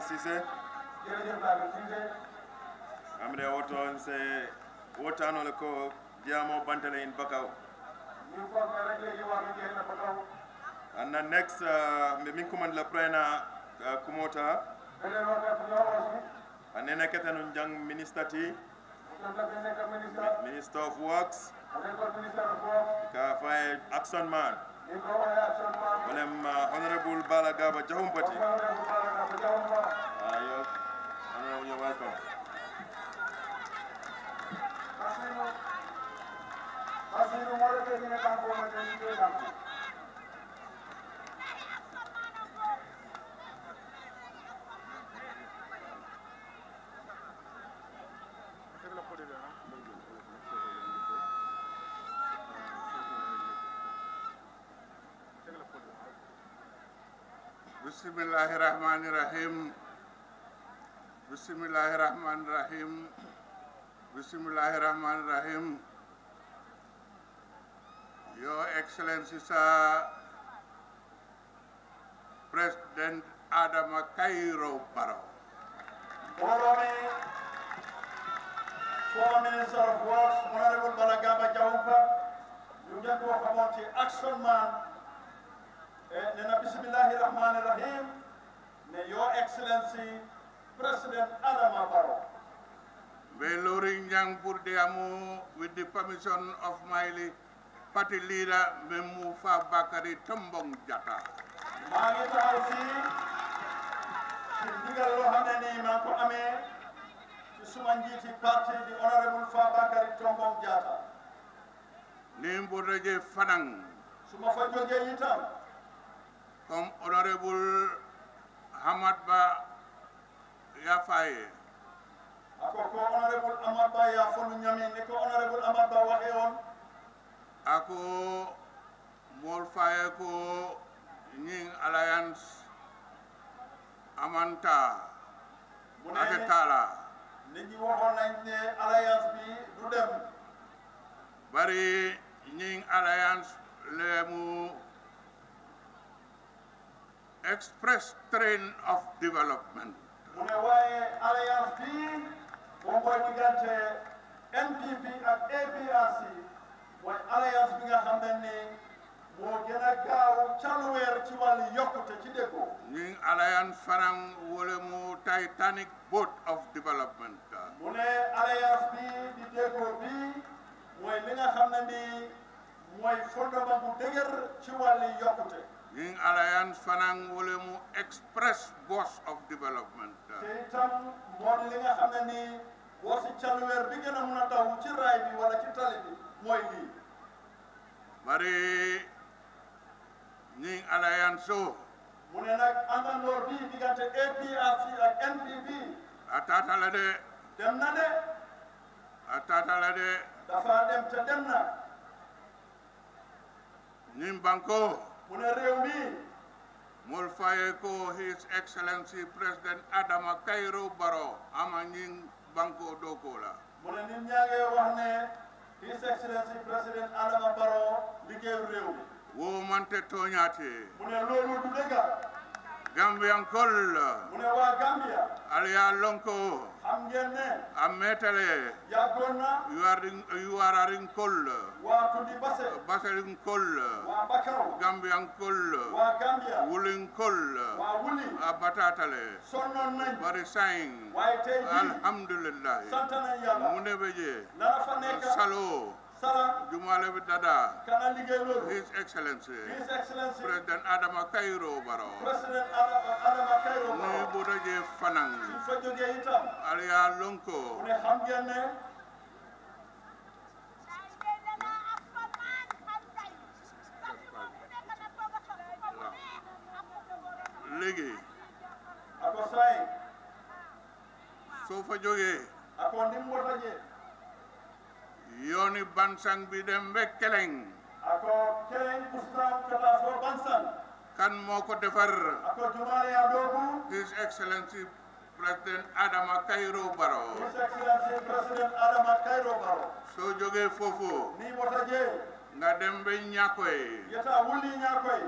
Cissé jërëjëf Lamin Cissé amre woto se wotanole ko jiyamo bantale in bakaw ñu foog ne rek léegi wax bi jeex na ba kaw anna next uh, mbe min commande la prena uh, kumota beneen waxtaan bu ñoo aussi anene ketanu jang ministre ti moom la fi nekk ministre minister of works mu nekkoon ministre of works ka faye action man ñu ko woowee action man wolem uh, honorable bala gaba jahumpati moom la bu baax a bu jaww ma ayo honorable you're welcome Basiru Basiru moo la tey ñu ne banque boobu tey ñu koy banque Bismillahirrahmanirrahim. Bismillahirrahmanirrahim. Bismillahirrahmanirrahim. Your Excellency, sir, President Adama Cairo Barrow. mbooloo mi former minister of works honorable Balagaba Jawupa ñu ngeen koo xamoon ci action man ne na bismillahi rahmani rahim ne your excellency president Adama Barrow Belori Nyang Burdiamu with the permission of my li- party leader Memufa Bakari Tombong Jata. maa ngi taxaw fii ci ndigal loo xam ne nii maa ngi ko amee ci suma njiiti parti di honorable Fabakary Tombong Jatta Nimbodaje Fanang, su ma fa jógee itam comme honorable Hamad Ba Yafaye, ako ko honorable Amad Ba yaa fonu ñami ni ko honorable Amad Ba waxee woon ako Mol Faye ko Nying Alliance Amanta mu ne Atetala, nit ñi waxoon nañ ne alliance bi du dem Bari Nying Alliance Lemu Express Train of Development. mu ne waaye alliance bi moom mooy diggante NPP ak APRC mooy alliance bi nga xam ne ni moo gën a gaaw caluweer ci wàllu yokkute ci déggoo Nying Alliance Fanang Wolemu Titanic Boat of Development. mu ne alliance bi di déggoo bi mooy li nga xam ne ni mooy fondement bu dëgër ci wàllu yokkute Nying Alliance Fanang Wolemu Express Bus of Development. te itam moo di li nga xam ne ni boo si caluweer bi gën a mun a daw ci raay bi wala ci tali bi mooy lii Bari Nying Alliance so mu ne nag àndandoor bii diggante APRC ak NPP atatala de dem na de atatala de dafa dem te dem na Nying Banko mu ne réew mi Mol Faye ko His Excellency President Adama Cairo Barrow ama Nying Banko Dokola. mu ne nit ñaa ngi wax ne His Excellency président Adama Barrow liggéeyu réew mi Wo mante toñate mu ne loolu du dëgga Gambian kol mu ne waa Gambia aliya lonko xam ngeen ne ametale yàggoon na you are you are arin kol waa Tundi Basse basarin kol waa Bakaw Gambian kol waa Gambia wulin kol waa Wuli abatatale sonnoon nañ bari sain waaye tey jii alhamdulillah sant nañ yàlla mune beje lana fa nekk salo sala jumale bi dada kana liggéey loolu his excellency His Excellency president adama cairo baro président Adama Adama Cairo ni Barrow bodaje fanang suñ fa jógee itam aliya mu lonko ne xam ngeen ne léegi ako say soo fa jógee ako ndim wota je yooni bansang bi dem be keleng ako kelen kustam kata fo bansan kan moo ko defar ako jumale ya dogu his excellency president adama cairo baro His Excellency President Adama Cairo Barrow soo jógee foofu ni wota je nga dem be ñakoy yeta wuli ñakoy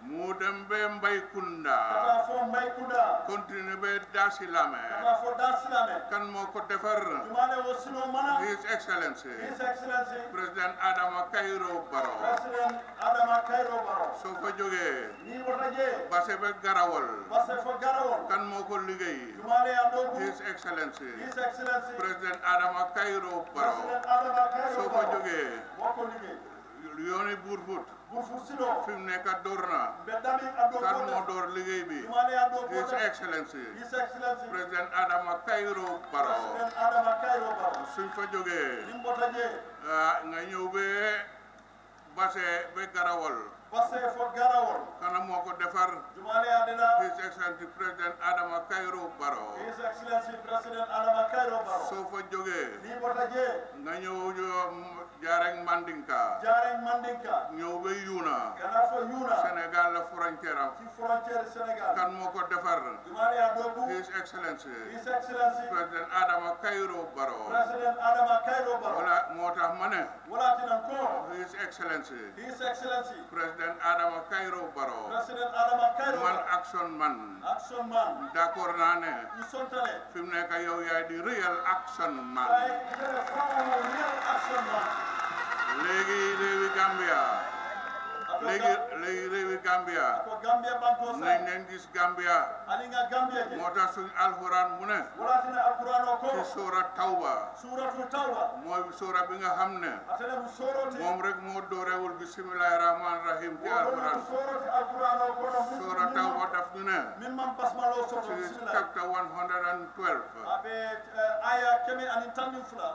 mu dem be Mbaykunda kata fo Mbaykunda continue be Dasilame kata fo Dar Silame kan moo ko defar jumale wo sino mana His Excellency His Excellency President Adama Kairó Barrow President Adama Kairó Barrow soo fa jógee ni wota je base be Garawol basse fo garawol kan moo ko liggéey jumale ya dogu His Excellency His Excellency President Adama Kairó Barrow President Adama Kairó soo fa Barrow jógee moo ko liggéey yooni Burfut bu fu sino fi mu nekk door na be dami ado kan ko moo def door liggéey bi jumale ya do ko His def Excellency His Excellency President Adama Kairó Barrow President Adama Kairó Barrow suñ fa jógee ni mbota je ah nga ñëw be base be Garawol basse fo garawol kana moo ko defar jumale ya deda His Excellency President Adama Kairó Barrow His Excellency President Adama Kairó Barrow soo fa jógee ni mbota je nga ñëw jaareng Mandinka jareng mandinka ñëw be Yuna kana fo yuna Sénégal la frontière am ci frontière Sénégal kan moo ko defar jumale ya dogu His Excellency His Excellency President Adama Kairó Barrow President Adama Kairó Barrow wala moo tax ma ne wala tinan ko His Excellency His Excellency President Adama Kairó Barrow President Adama Kairó man Barrow action man action man d'accord naa ne ñu sontale fi mu nekk yow yaay di real action man waaye kene fawo real action man léegi réewi Gambia ako léegi léegi réewi Gambia ako Gambia banko nañ sa leen gis Gambia ali nga Gambia je moo tax suñ alxuraan mu ne wala tina alquran o ko ci sóora tawba suratu tawba mooy sóora bi nga xam ne atene mu soroti moom rek moo doorewul bisimilahi rahman rahim ci alxuraan soroti alquran o ko no sóora tawba daf ñu ne min man basmalo soto ci bismillah chapter 112 abe eh, aya kemi ani tanni fula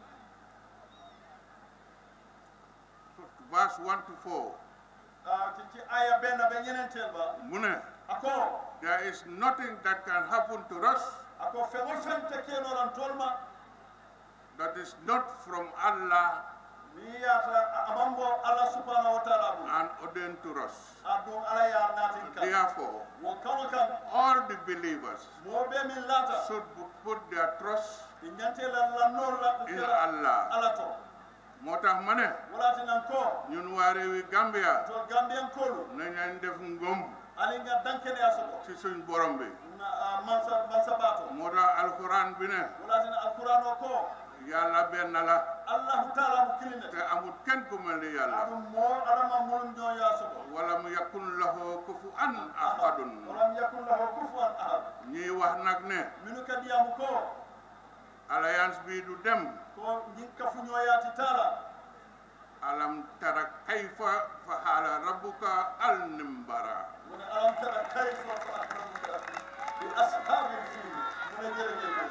verse 1 to 4 ah, ci ci aya benn be ñenentel ba mu ne ako there is nothing that can happen to us ako feŋo feŋ te kenoran tolma that is not from Allah ni yata amambo allah subhanahu wa taala bu and ordained to us adun ala ya natin kan therefore wo kaŋo kan all the believers moo be min lata should put their trust i ñante la lannol la in Allah ala to moo tax ma ne walati nan ko ñun waa réewi Gambia to gambien kolu nañ leen def ngëm ali nga dankene a soto ci suñ borom bi na ah, mansa mansa bato moo tax alquran bi ne walati na alquran o ko yàlla benn la allahu taala mu kilinete te amul kenn ku mel ni yàlla aɗum mo alama mulum ñoo ya soto wala mu yakun lahu kufuwan ahadun walam yakun lahu kufuwan ahad ñuy wax nag ne minu kadiyamu ko alliance bi du dem ko ñin kafu ñoyati taala alam tara kayfa fahala rabbuka al nimbara mune alam tara kayfa fa'alamuka bi ashabil fil mune jerejel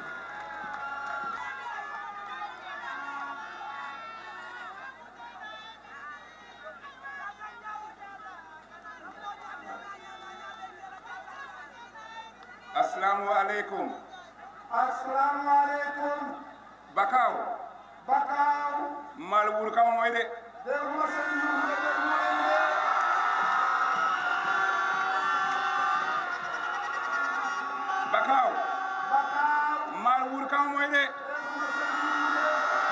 assalamu aleykum assalamu aleykum bakaw bakaw mal wur kama moy de deguma sen yumde deguma ende bakaw bakaw mal wur kama moy de deguma sen yumde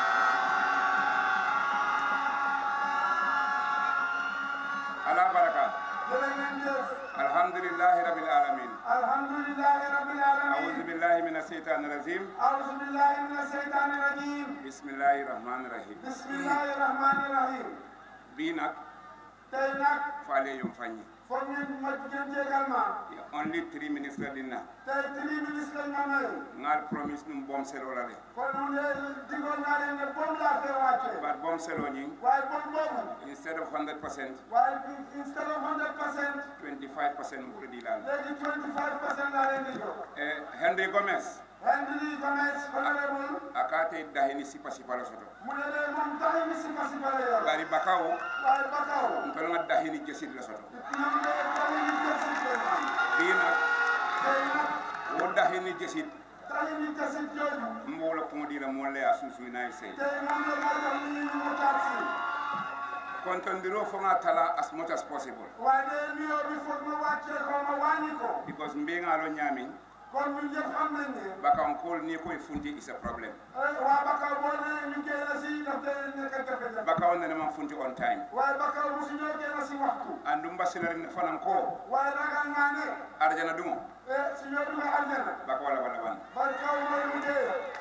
ala baraka jërë ngeen jëf alhamdulillahi rabbil alamin alhamdulillahi rabbil أعوذ alamin بالله من الشيطان الرجيم أعوذ بالله من الشيطان الرجيم بسم الله الرحمن الرحيم بسم الله الرحمن الرحيم bii nag tey nag faale yom fañi foog ngeen ma ngeen jégal ma only three minutes la dinna tey tri ministre lañ ma may ngal promise num bom selo la le kon mu ne digoon naa leen ne boobu laa fee wàcce but bom selo ñing waaye boobu boobu instead of 100% waaye instead of 100 percent 25% mu di laal léegi 25 percent laa leen di jox eh Henry Gomez Henry Gomez honorable akate dahini sipa sipa la soto mu ne leen moom taxi mi sipa sipa la yor bari bakaw waaye Bakaw ntol nga dahini jesit la soto ñoom de taxi mi jesit leen am bii nag tey nag wo dahini jesit taxi mi jesit jooju mbola kuŋo di la moolu le ye a suusuu naa ye sey tey moom la moo tax ñu ñu mu taat si kontondiroo fo ŋa tala as much as possible waaye de nuyoo bi foog ma wàccee ko ma wàññi ko because mbe ŋa lo ñaamiŋ kon ñun ñëpp xam nañ ne bakankol ni koye funti is a problem eh, waa Bakaw boo nee ñu ngi koy na si daf dee nekk jafe-jafe bakaw nene man funti on time waaye Bakaw mosu ñoo génn si waxtu andum basilarin fanan ko waaye ragal naa ne arjana dumo eh, su ñoo dugg aljana baka wala wala wan Bakaw mooy mujjee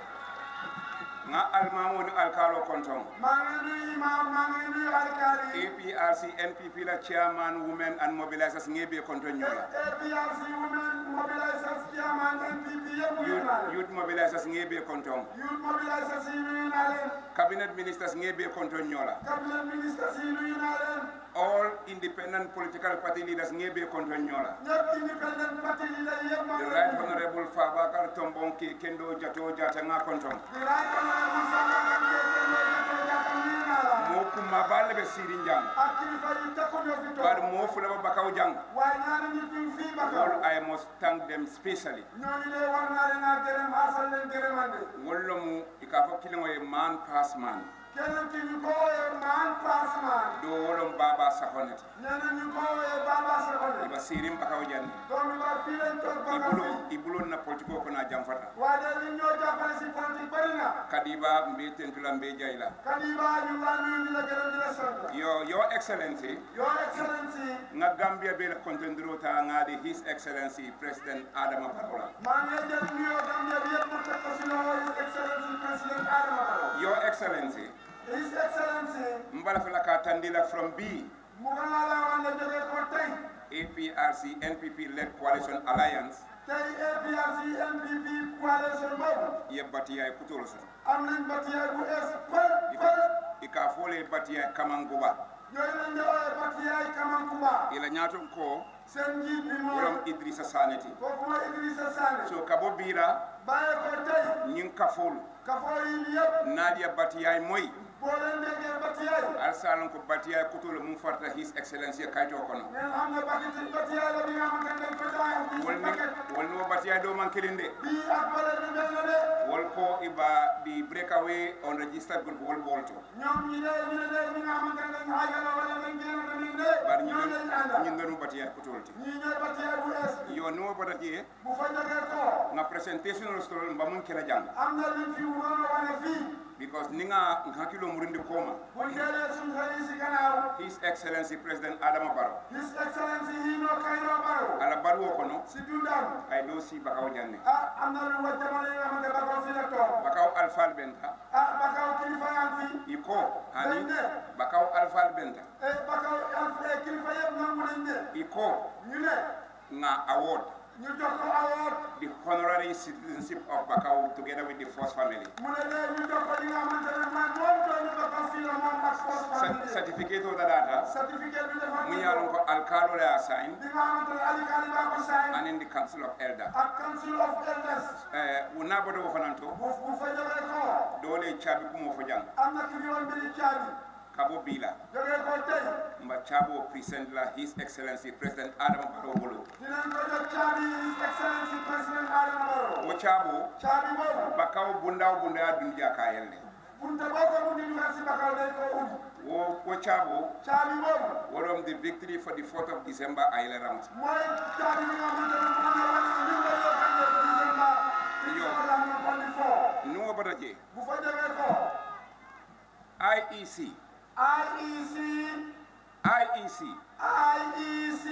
nga almamudu alkalo konton maa ngi nuyu imaam maa ngi nuyu alkaali APRC NPP la chairman women and mobilizers ngebe konton nyola APRC women mobilisers chairman NPP yëpp nuyu youth, naa leen youth mobilizers ngebe konton youth mobilisers yi nuyu naa leen cabinet ministers ngebe konton nyola cabinet ministers yi nuyu naa leen all independent political party leaders ngebe konton nyola ñëpp independent parti yi la yëpp maa the ngi right leen di honorable Fabakar Tombong ke kendo jato jata nga konton di laaj ko ne mu sama kan ke ke ne ko jàpp nuyu naa la mo kuma balle be siri njang ak kilifa yi takku ñoo fi bar toog mo fula ba bakaw jang waaye ñaari nit ñu fii Bakaw all i must thank them specially ñooñu de war naa leen a gërëm asal leen gërëmande wollo mu ikafo kilingo e man pass man keneen ki ñu ko wooyee man pass man do wolom baba sahonete nee na ñu ko wooyee Baba Sakone iba sirim bakaw janne doomi ba fii lañ toog Bakaw ibulo fii ibulo na politiko ko na jamfata waaye de li ñoo jàppale si politique bëri na kadiba mbe tentula mbe jayla Kadiba ñu ngi laa nuyu di la gërëm di la sant yo your excellency Your Excellency nga gambia be la contendro ta ngadi his excellency president adama barola maa ngi jël nuyoo Gambia bi yëpp mu teg ko si loxo His Excellency President Adama Barrow your excellency His Excellency mbala fela ka tandila from b mu ko laa la wax ne jógee ko tey APRC NPP led coalition alliance tey APRC NPP coalition boobu yebbati ay kutoro soto am nañ batiyaay bu ees pël pël ika fole bati ay kamanguba yooyu lañ di ooyee batiyaay Kamankuba ila nyaton ko seen njiit bi wolom moom idrissa saneti kooku mooy Idrissa Sane so kabo bira bàyyee ko tey nyin kafolu kafoo yi yëpp nadia bati ay moy boo leen déggee batiyaay alsalon ko bati ay kutolo mum farta his excellency kayto kono ngeen xam ne bakiti batiyaay la bi nga xamante ne dañ ko jaay ak bii si wolni paquet wolni wo bati ay do man kelinde bii ak bële bi mel na de wol ko iba di breakaway on registered group wol bolto ñoom ñi de ñu ne de ñi nga xamante ne dañ xaajala wala dañ génn tamit de bar ñoo ñin lañ àndal ñin donu bati ay kutolti ñii ñooy batiyaay bu ees bi yo no bata je bu fa jógee ko nga presentation restaurant mbamun kela jang am na luñ fi waroon a wane fii because ninga hakilo murindi koma buñ deelee suñ xel yi si gannaaw his excellency president adama barrow His Excellency Hino Kairo Barrow ala baruwo kono si dundam ay do si bakaw janne ah am na lu wa jamono yi nga xamante ne Bakaw fi la toog bakaw alfal benta ah Bakaw kilifa yaa ngi fi iko hani Bende. bakaw alfal benta eh Bakaw alf eh, kilifa yëpp nangu nañ ne iko ñu ne nga award ñu jox ko award the honorary citizenship of bakaw together with the first family mu ne de ñu jox ko li nga xamante ne man moom doomi Bakaw fii la moom ak force Cer- family certificate o dadata certificat bi dafa mu yalon ko alkalo le assign bi nga xamante ne Ali Kali baa ko sign and in the council of elder ak council of elders eh wona bodo wo fananto bu bu fa jógee ko dole chabi kumo fo jang am na ki fi woon mbiri caabi kabo bila jógee ko tey mba chabo present la his excellency president adama barrow bolo dinañ ko jox caabi His Excellency President Adama Barrow wo chabo caabi boobu bakaw bundaw bunda dunja kayelle bunte boo ko bundi dugal si Bakaw day ko ubbi wo wo chabo caabi boobu wolom the victory for the 4th of december ayele ramt mooy caabi bi nga xamante ne moo la wane ni nga yokkande December Yo. 2024 nuwo bata je bu fa jógee ko IEC IEC IEC IEC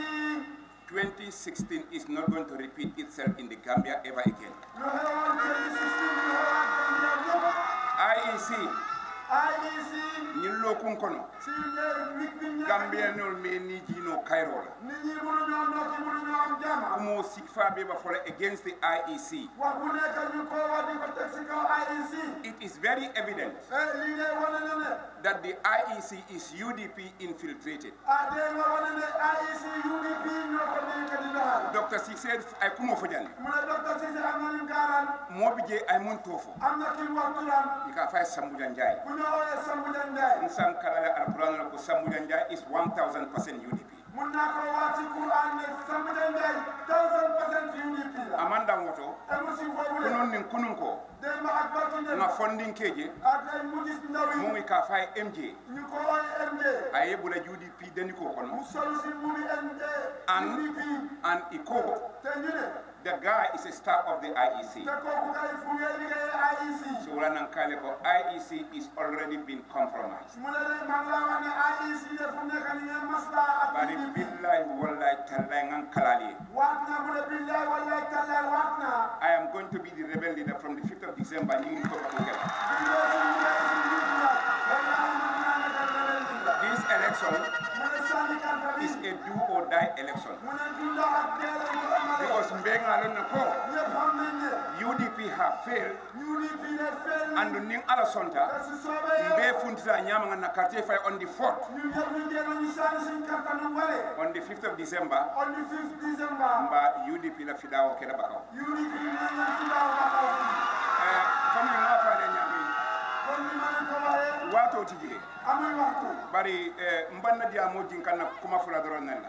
2016 is not going to repeat itself in the Gambia ever again. lu xewoon 2016 lu xewoon Gambia yëpp IEC IEC ñin lo kun kono si ñe wik bi ñe Gambia nol me ni jino Cairo la nit ñi mënuñoo nokki mënuñoo am jàmm kumo sikfa be ba fola against the IEC wax bu nekk ñu ko wax di ko teg si kaw IEC it is very evident eh lii de wane na ne that the IEC is UDP infiltrated ah dégg nga wane ne IEC UDP ñoo ko nekk di doxal Dr. Cissé ay kumo fo janne mu ne docteur Cissé am na ñu gaaraan mo bi je ay mun tofo am na ki mu wax turam ika fay Sambuja Njai bu ñu ooyee Sambou Ndiaye nsan kalala alquran la ko Sambuja Njai is 1000% UDP mun naa ko waat si Quran ne Sambou Ndiaye thousand percent UDP la amanda woto te mu si foofu le kunun nin kunun ko démb ak barki démb nga fondin keje ak ay mu gis ndaw mu yi ngi ka fay MJ ñu ko ooyee MJ aye bula UDP deni ko mu kono sol si mu ngi MJ An- UDP and iko te ñu ne The guy is a staff of the IEC. te kooku kay fu ngeen liggéeyee IEC So wala nang kale ko IEC is already been compromised. mu ne leen man laa wax ne IEC de fu mu nekk nii ngeen maslaa ak Bari PDP billahi wallahi tallahi ngan kalali. waat naa mu ne billaay wallaay tallaay waat naa I am going to be the rebel leader from the 5th of December. You ko ko gel. This election is a do or die election. Because Mbenga alone ko UDP have failed and ning ala sonta mbe funtita nyama na quartier fay on the 4th on the 5th of December mba UDP la fidawo keda bakaw eh comme nga fa le nyami wato tije bari eh mbanna dia mo jinkan na kuma fula doron nan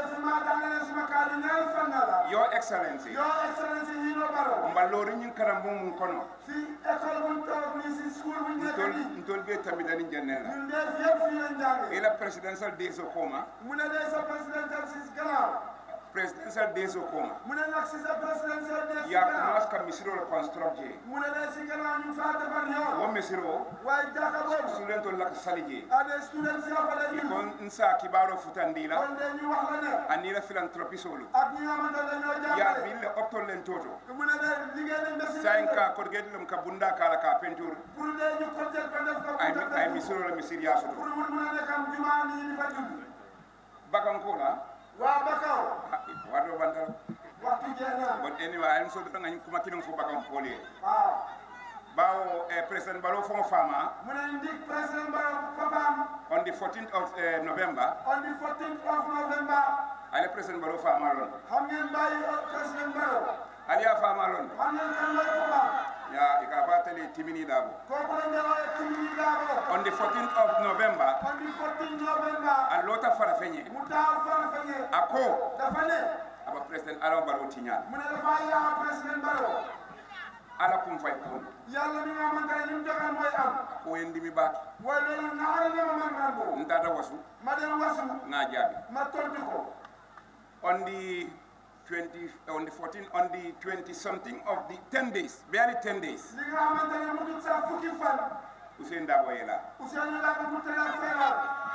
la your excellency Your Excellency Hino Baro, mbalori nyin karambo mun kono si école buñ toog nii si school buñ nekk ntol nii ntol be tamidani jannela ñun de yëpp fii lañ jàngee ila presidential days of coma mu ne de sa présidentiel si gannaaw presidential days of coma mu ne nag si sa présidentiel de si ya gannaaw kumas ka misiro la construct je mu ne de si gannaaw ñu faa defar yoon wo misiro waaye jàkka boobu student la ka salije ade student si fa lay ko ñu nsa kibaro futandila kon de ñu wax la ne anila philanthropie solu ak ñi nga xamante ne dañoo ya jàngale bille optol len toto mu ne de liggéey nañ ba si sain ka ko gedlum ka bunda kala ka peinture pour de ñu ko jël ko def ko ay pour ay misiro la misir ya pour soto mu mun a nekk am jumaa ni ñu fa judd bakanko la waa ba kaw wato bandal waxtu jeex na but anyway i'm so danga kuma kinon fo bakanko le waaw bawo eh, president baro fo fama mu ne ndig président Barrow papaam on the 14th of uh, November, on the 14th of November Ali President Barrow Famalon. xam ngeen bàyyi président Barrow Ali a Famalon. xam ngeen kan mooy papaam Ya ikafatali timini dabo. kooku la ñu woowee Timothy Dabo On the 14th of November, on the 14th November a lota farafenye. mu taaw Farafenni Ako dafa ne aba President Alain Barrow tinyal. mu ne dafa yaa président Barrow Ala kum fay kun. yàlla mi nga xamante ne li mu joxe mooy am Ko yendi mi baki. waaye loolu naxare ne ma man rambo Ntata wasu ma dem wasu nga jabi. ma tontu ko On the 20 on the 14 on the 20 something of the 10 days, barely 10 days. li nga xamante ne mu dul sax fukki fan Usain Dabo yela. Ousseynou Dabo mu tëral feebar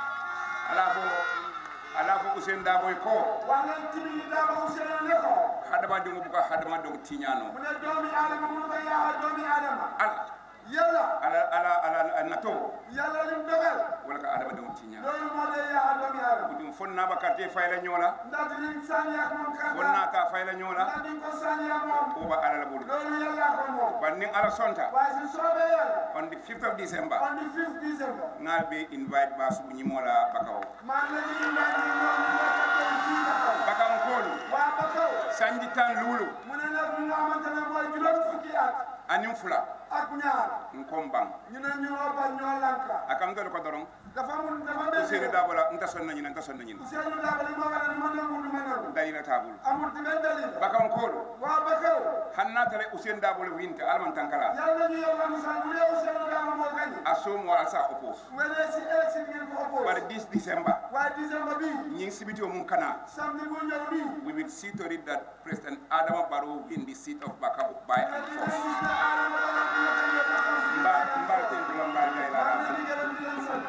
Ala fo ala fo Usain Dabo ko wax leen Timothy Dabo Ousseynou ne ko hadama dungu buka hadama dungu tinyano. mu ne doomi aadama mu ko yaa doomi aadama Ala yàlla ala ala ala nato yàlla lim dogal wala ka adama dum tinya loolu moo dee yaa doomi aadama dum fonna ba karte fayla nyola ndax dinañ sànni ak moom kàddaa fonna ta fayla nyola ndax diñ ko sànni ak moom o ba ala la bulu loolu yàlla ko moom banni ala sonta waaye si soobee yàlla on the 5th of december on the 5th December ngal be invite ba su ñi mola bakaw maa ngi leen di invité ñoom ñu nekk tey fii Bakaw bakaw kolu waa Bakaw sanji tan lulu mu ne nag ñu nga xamante ne mooy juróom fukki at anim fula ak ñaar nkom bang ñu ne ñu oo ba ñoo lanka akam do ko doron dafa mun dafa seri mel da bola nta sonna ñina nta sonna ñina Ousseynou Dabo li ma war a li ma nangu du ma nangu dalila tabul amul di benn dalil bakaw kolu waa Bakaw hanna tare usen da bola winta alman tankala yàlla ñu yàlla musal bu dee Ousseynou Dabo moo gañ asum wa asa opos wala si élection ngeen ko oppose par 10 december waaye December bii ñing sibito mun kana samedi bu ñëw bii we will see to it that President Adama Barrow win the seat of Bakau by nga and dina force. gis ne Adama Barrow dina gañe Bakaw si Mba mba ten dula mba ngay la. maa ngi leen di gërëm di leen sant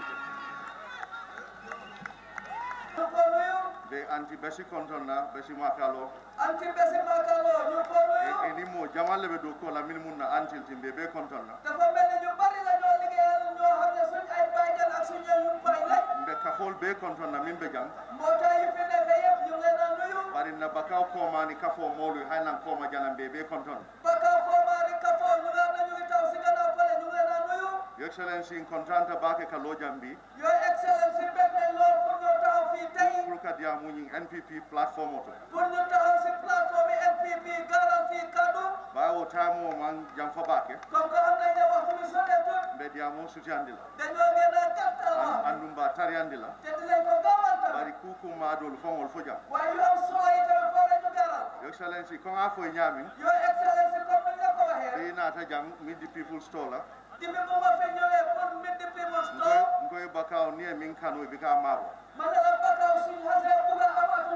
ñu ko nuyu be anti besi konton na besi makalo anti besi makalo ñu ko nuyu e ni mo jamalle be do ko la min mun na antil timbe be konton na dafa mel ni ñu bari la ñoo liggéeyal ñoo xam ne suñ ay baykat ak suñ ay yumpaay lañ mbe kafol be konton na min be jang mbootaay yu fi nekk yëpp ñu ngi leen a nuyu bari na bakaw ko mani kafo molu haylan ko ma jalam be be konton bakkaw koomaari kafoo ñu nga xam ne ñu ngi taw si gannaaw fale ñu ngi leen a nuyu your excellency in contanta bake ka lo jambi your excellence si bég nañ lool pour ñu taxaw fii tey pour ka dia muñi npp platform oto pour ñu taxaw si plateforme NPP gaaral fii kaddu bawo tamo man jam fa bake comme que xam nañ ne waxtu bi soreetul mbe dia mo sutiandila dañoo gën a gàttal wax andum ba tariandila te dinañ ko gaawal tamit bari kuku madol fongol fo jam waaye yu am solo yi tamit foo ñu gaaral your excellency ko nga fo ñamin your excellence comme ni nga ko waxee be nata jam mid the people store la dibi bu ma fi ñëwee pour meet the people store ngoy ngoy bakaw ni min kanu bi ka mabo man la bakaw suñ xasee bugg a am atul boobu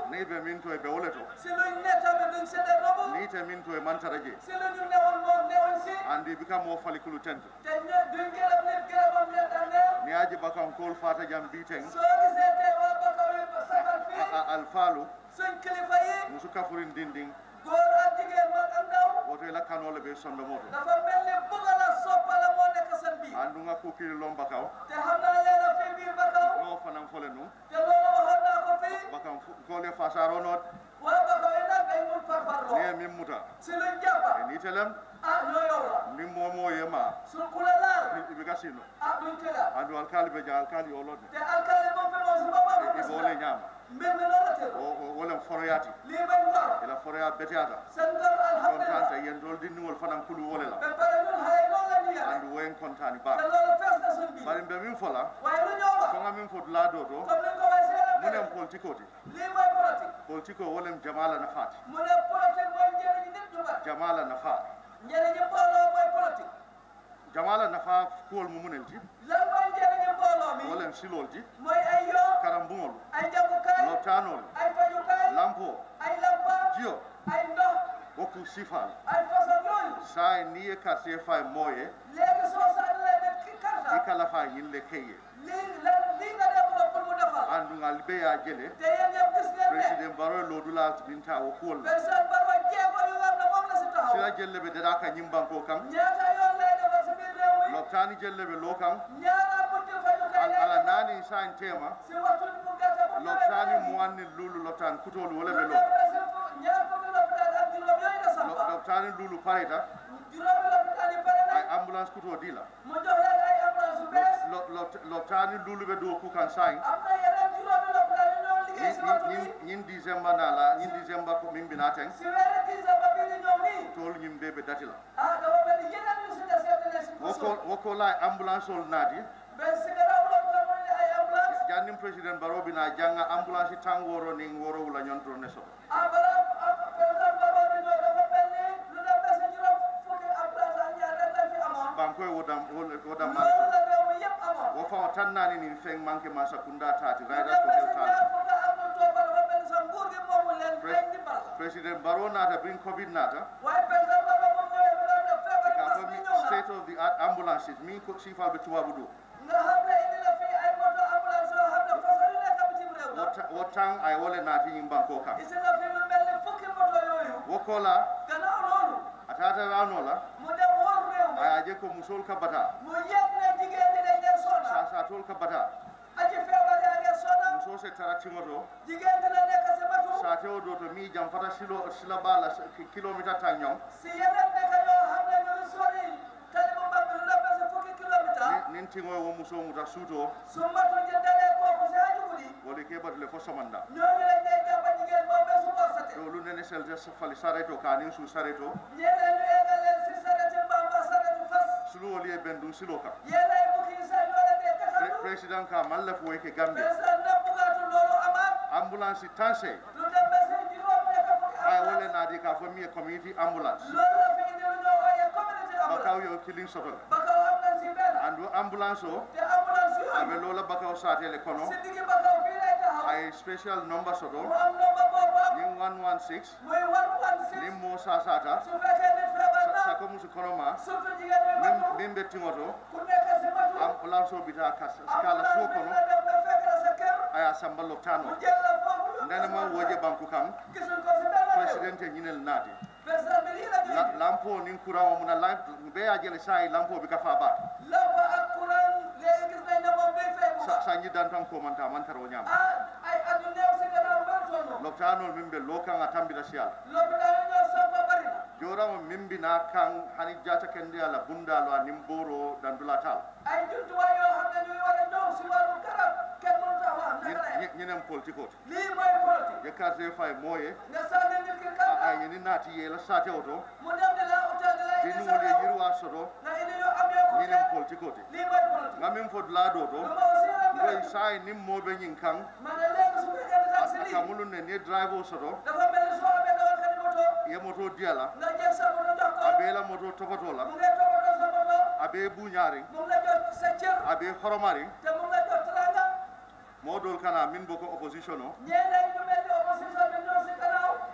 ni ɓe min to e ɓe wole to si luñ ne tamit duñ séddee robu ni te min to e mantara je si lu ñu newoon moom newuñ si andi bika mo falikulu tente te ñe duñ gërëm nit gërëmam leen dangeel ni aji bakan kol fata jam biten soo gisee tey waa Bakaw yi sagal fii alfalu suñ kilifa yi musu kafurin dindin góor ak jigéen mag ak ndaw woto ila kanole ɓe sondo moto dafa mel ni bëgg la soppala moo nekk seen biir andunga kukiri lom bakaw te xam naa leen a fii biir Bakaw no fanan fole num te loolu waxoon naa ko fii bakan kole fasaro not waa Bakaw yi nag ay mun parparloo ni e min muta si luñ jàppa e ni telem ah ñoo yow la min momo yema su ku la laal ibika sino ah duñ tëdda andu alkali ɓe ja alkali olodde te alkali moom fi moom si boppam e ɓole ñama mbir mi loolu la tëdd wolen foroyati lii bañ ngor ila foroya beteyata seen ngor alhamdulilah contante yen dol dindigol fanan kulu wole la ba pare ñun xale yi noonu la ñu yare andu woyen contani te ba loolu fees na suñ biir bari mbe min fola waaye lu ñoo wax konga min fot laado to comme ni ko waxee si yeneen munen beneen politique oti lii mooy politique politique o wolem jamala nafati mu ne politique mooy njëriñu nit ñu bari jamala nafa njëriñu mbooloo mooy politique jamala nafa kuwol mu munel ti lan mooy njëriñu mbooloo mi wolem silol ti mooy ay yoon karambugol ay jàngukaay lotanol ay fajukaay lampo ay lampa jiyo ay ndox woku sifal ay façon yooyu sa ni ye quartier fay moye léegi soo sànnilee nit ki i karta kala fa yille keye lii lan lii nga dem ko pour mu defal andu ngal be ya jele te yéen ñëpp gis ngeen ne president baro lodula binta wo kuwol la président Barrow jéego yu war na moom la si taxaw sila jelle be dada ka ñimbanko kan ñaata yoon lay defal si biir réew mi loptani jelle be lo kan ñaara bunti fajukaay Al- lay ala defal nani san tema si waxtu bu gàtt bu loptani muwanni lulu loptan kutolu wole be lu lo dem ba si fu- ñaar fukki lopitaan ak juróom yooyu la Lo- sampa loptani lulu pareta juróomi lopitaan yi pare ay nañ ambulance kuto dila mu jox leen ay ambulance yu bees Lo- lo- loptani lulu be do ku kan sain am na yeneen juróomi lopitaan yu ñoo liggéey si waxtu bi ñin décembre nala ñin décembre ko min bina ten si weeri décembre bi di ñëw nii tol ñim be be datila ah dafa mel ni yeneen yu si des yëpp dinañ si woko mosul woko la ambulance ol naati mais si gannaaw lopitaan mu ne ay ambulance jannim président baro bina janga ambulance tan woro ni woro wula ñontoro ne soto ah balaa ah président Barrow di ñëw dafa mel ni lu dem ba si juróom fukki ambulance ak ñaar rek lañ fi amoon bankoy wodam wodam man loolu la réew mi yëpp amoon wo fawo tan nani ni feng manque ma sakunda tati lu raydas dem ko ba si tel ñaar tala fukki am na tooba dafa mel ni sax nguur gi moomu leen Pres- dañ di bal président baro nata bin covid nata waaye président Barrow moom ñëwee bi doon def feebari ka mbas ko mi mi ñëw na state of the art ambulances min ko sifal be tubabu do nga xam ne indi na fii ay moto ambulance yoo xam ne façon yu nekk bitim réew la wo tan ay wole nati yim banko kam isi na fi lu mel ni fukki moto yooyu wokola gannaaw loolu atata ranola mu dem wóor réew mi ayaje ko musol ka bata mu yëg ne jigéen ñi dañ leen sonna sa sa tol ka bata aji feebar yaa ngeen sonna muso se tara timoto jigéen dina nekk si matu sa tewo do to mi jam fata silo sila bala kilometer tan ñong si yeneen dëkk yoo xam ne ñu ngi sori tali bu mag bi lu dem ba si fukki kilomètre nin tingo wo muso muta suto su matu jëndalee kooku si aju guddi wole ke batule fo somanda ñooñu lañ lay jàppa jigéen boobu ba su borsate do lu nene sel des fali sareto ka nin su sareto ñeneen ñu eggal leen si sareti mbaam ba sareti fas sulu woli e ben dum silo ka yéen ay bukki yi sax ñoo leen dee Pre- kaxal président ka malla fo ke gambia président na bugaatu loolu amaat ambulance tanse lu dem ba si juróom nekk fukki ay ambulance wole nadi ka fo mi e community ambulance loolu la fi indi lu ñoo ooyee community bakaw ambulance yo killing soto bakaw am nañ si benn andu ambulance o te ambulance abe yooyu lola bakaw satele kono si diggi bakaw fii lay taxaw ay special number soto mu am nomba boobu am nin 116 muy one one six nin mo sasata su fekkee ni feebar na sako musu kono ma surtout jigéen bi min matu min be tingoto ku nekk si matu ambulance o bita kas skala ambulance suo bi kono dina dem ba fekk la sa kër aya samba mu loptano jël la foofu yóbbu ndene ma sa woje banku kam gisuñ ko si benn réew president e ñinel naati président bi lii la ñu La- indi lampo nin courant o muna lamp be ya jele sai lampo bi ka fa ba lampa ak courant léegi gis nañ ne moom day fay bu sa baax sa ñi dan tan ko man ta man taro ñam ah ay at yu néew si gannaaw benn tonn loptano min be lokan a tambita sial lopitaan yi ñoo sampa bari na joramo min bina kan hani jata kende ala bundalo a nim boro dandula tal ay jumtuwaay yoo xam ne ñuy war a ñëw si wàllu garab kenn mënut a wax naka la yem ñinem politique ot lii mooy politique je carte fay moye nga sànni nit ki a kàddu yeni naati ye la sate oto mu dem di la utal di la indi dinu sa wole réew yirwa soto nga indi ñu am yoo ko ñinem politique oti lii mooy politique ngamin fod laado to lu ma aussi la ngoy bëri sai nim mobe ñin kan ma ne léegi su fekkee ne taxi lii kamulu ne ne drive o soto dafa mel ni soo amee dawal kati moto ye moto diala nga jël sa moto jox ko abe la moto topoto la mu ngay toppatoo sa moto abe buñari mu ngi la jox sa cër abe horomari te mu ngi la jox teranga modol kana min boko opposition o ñeneen ñu mel ni opposition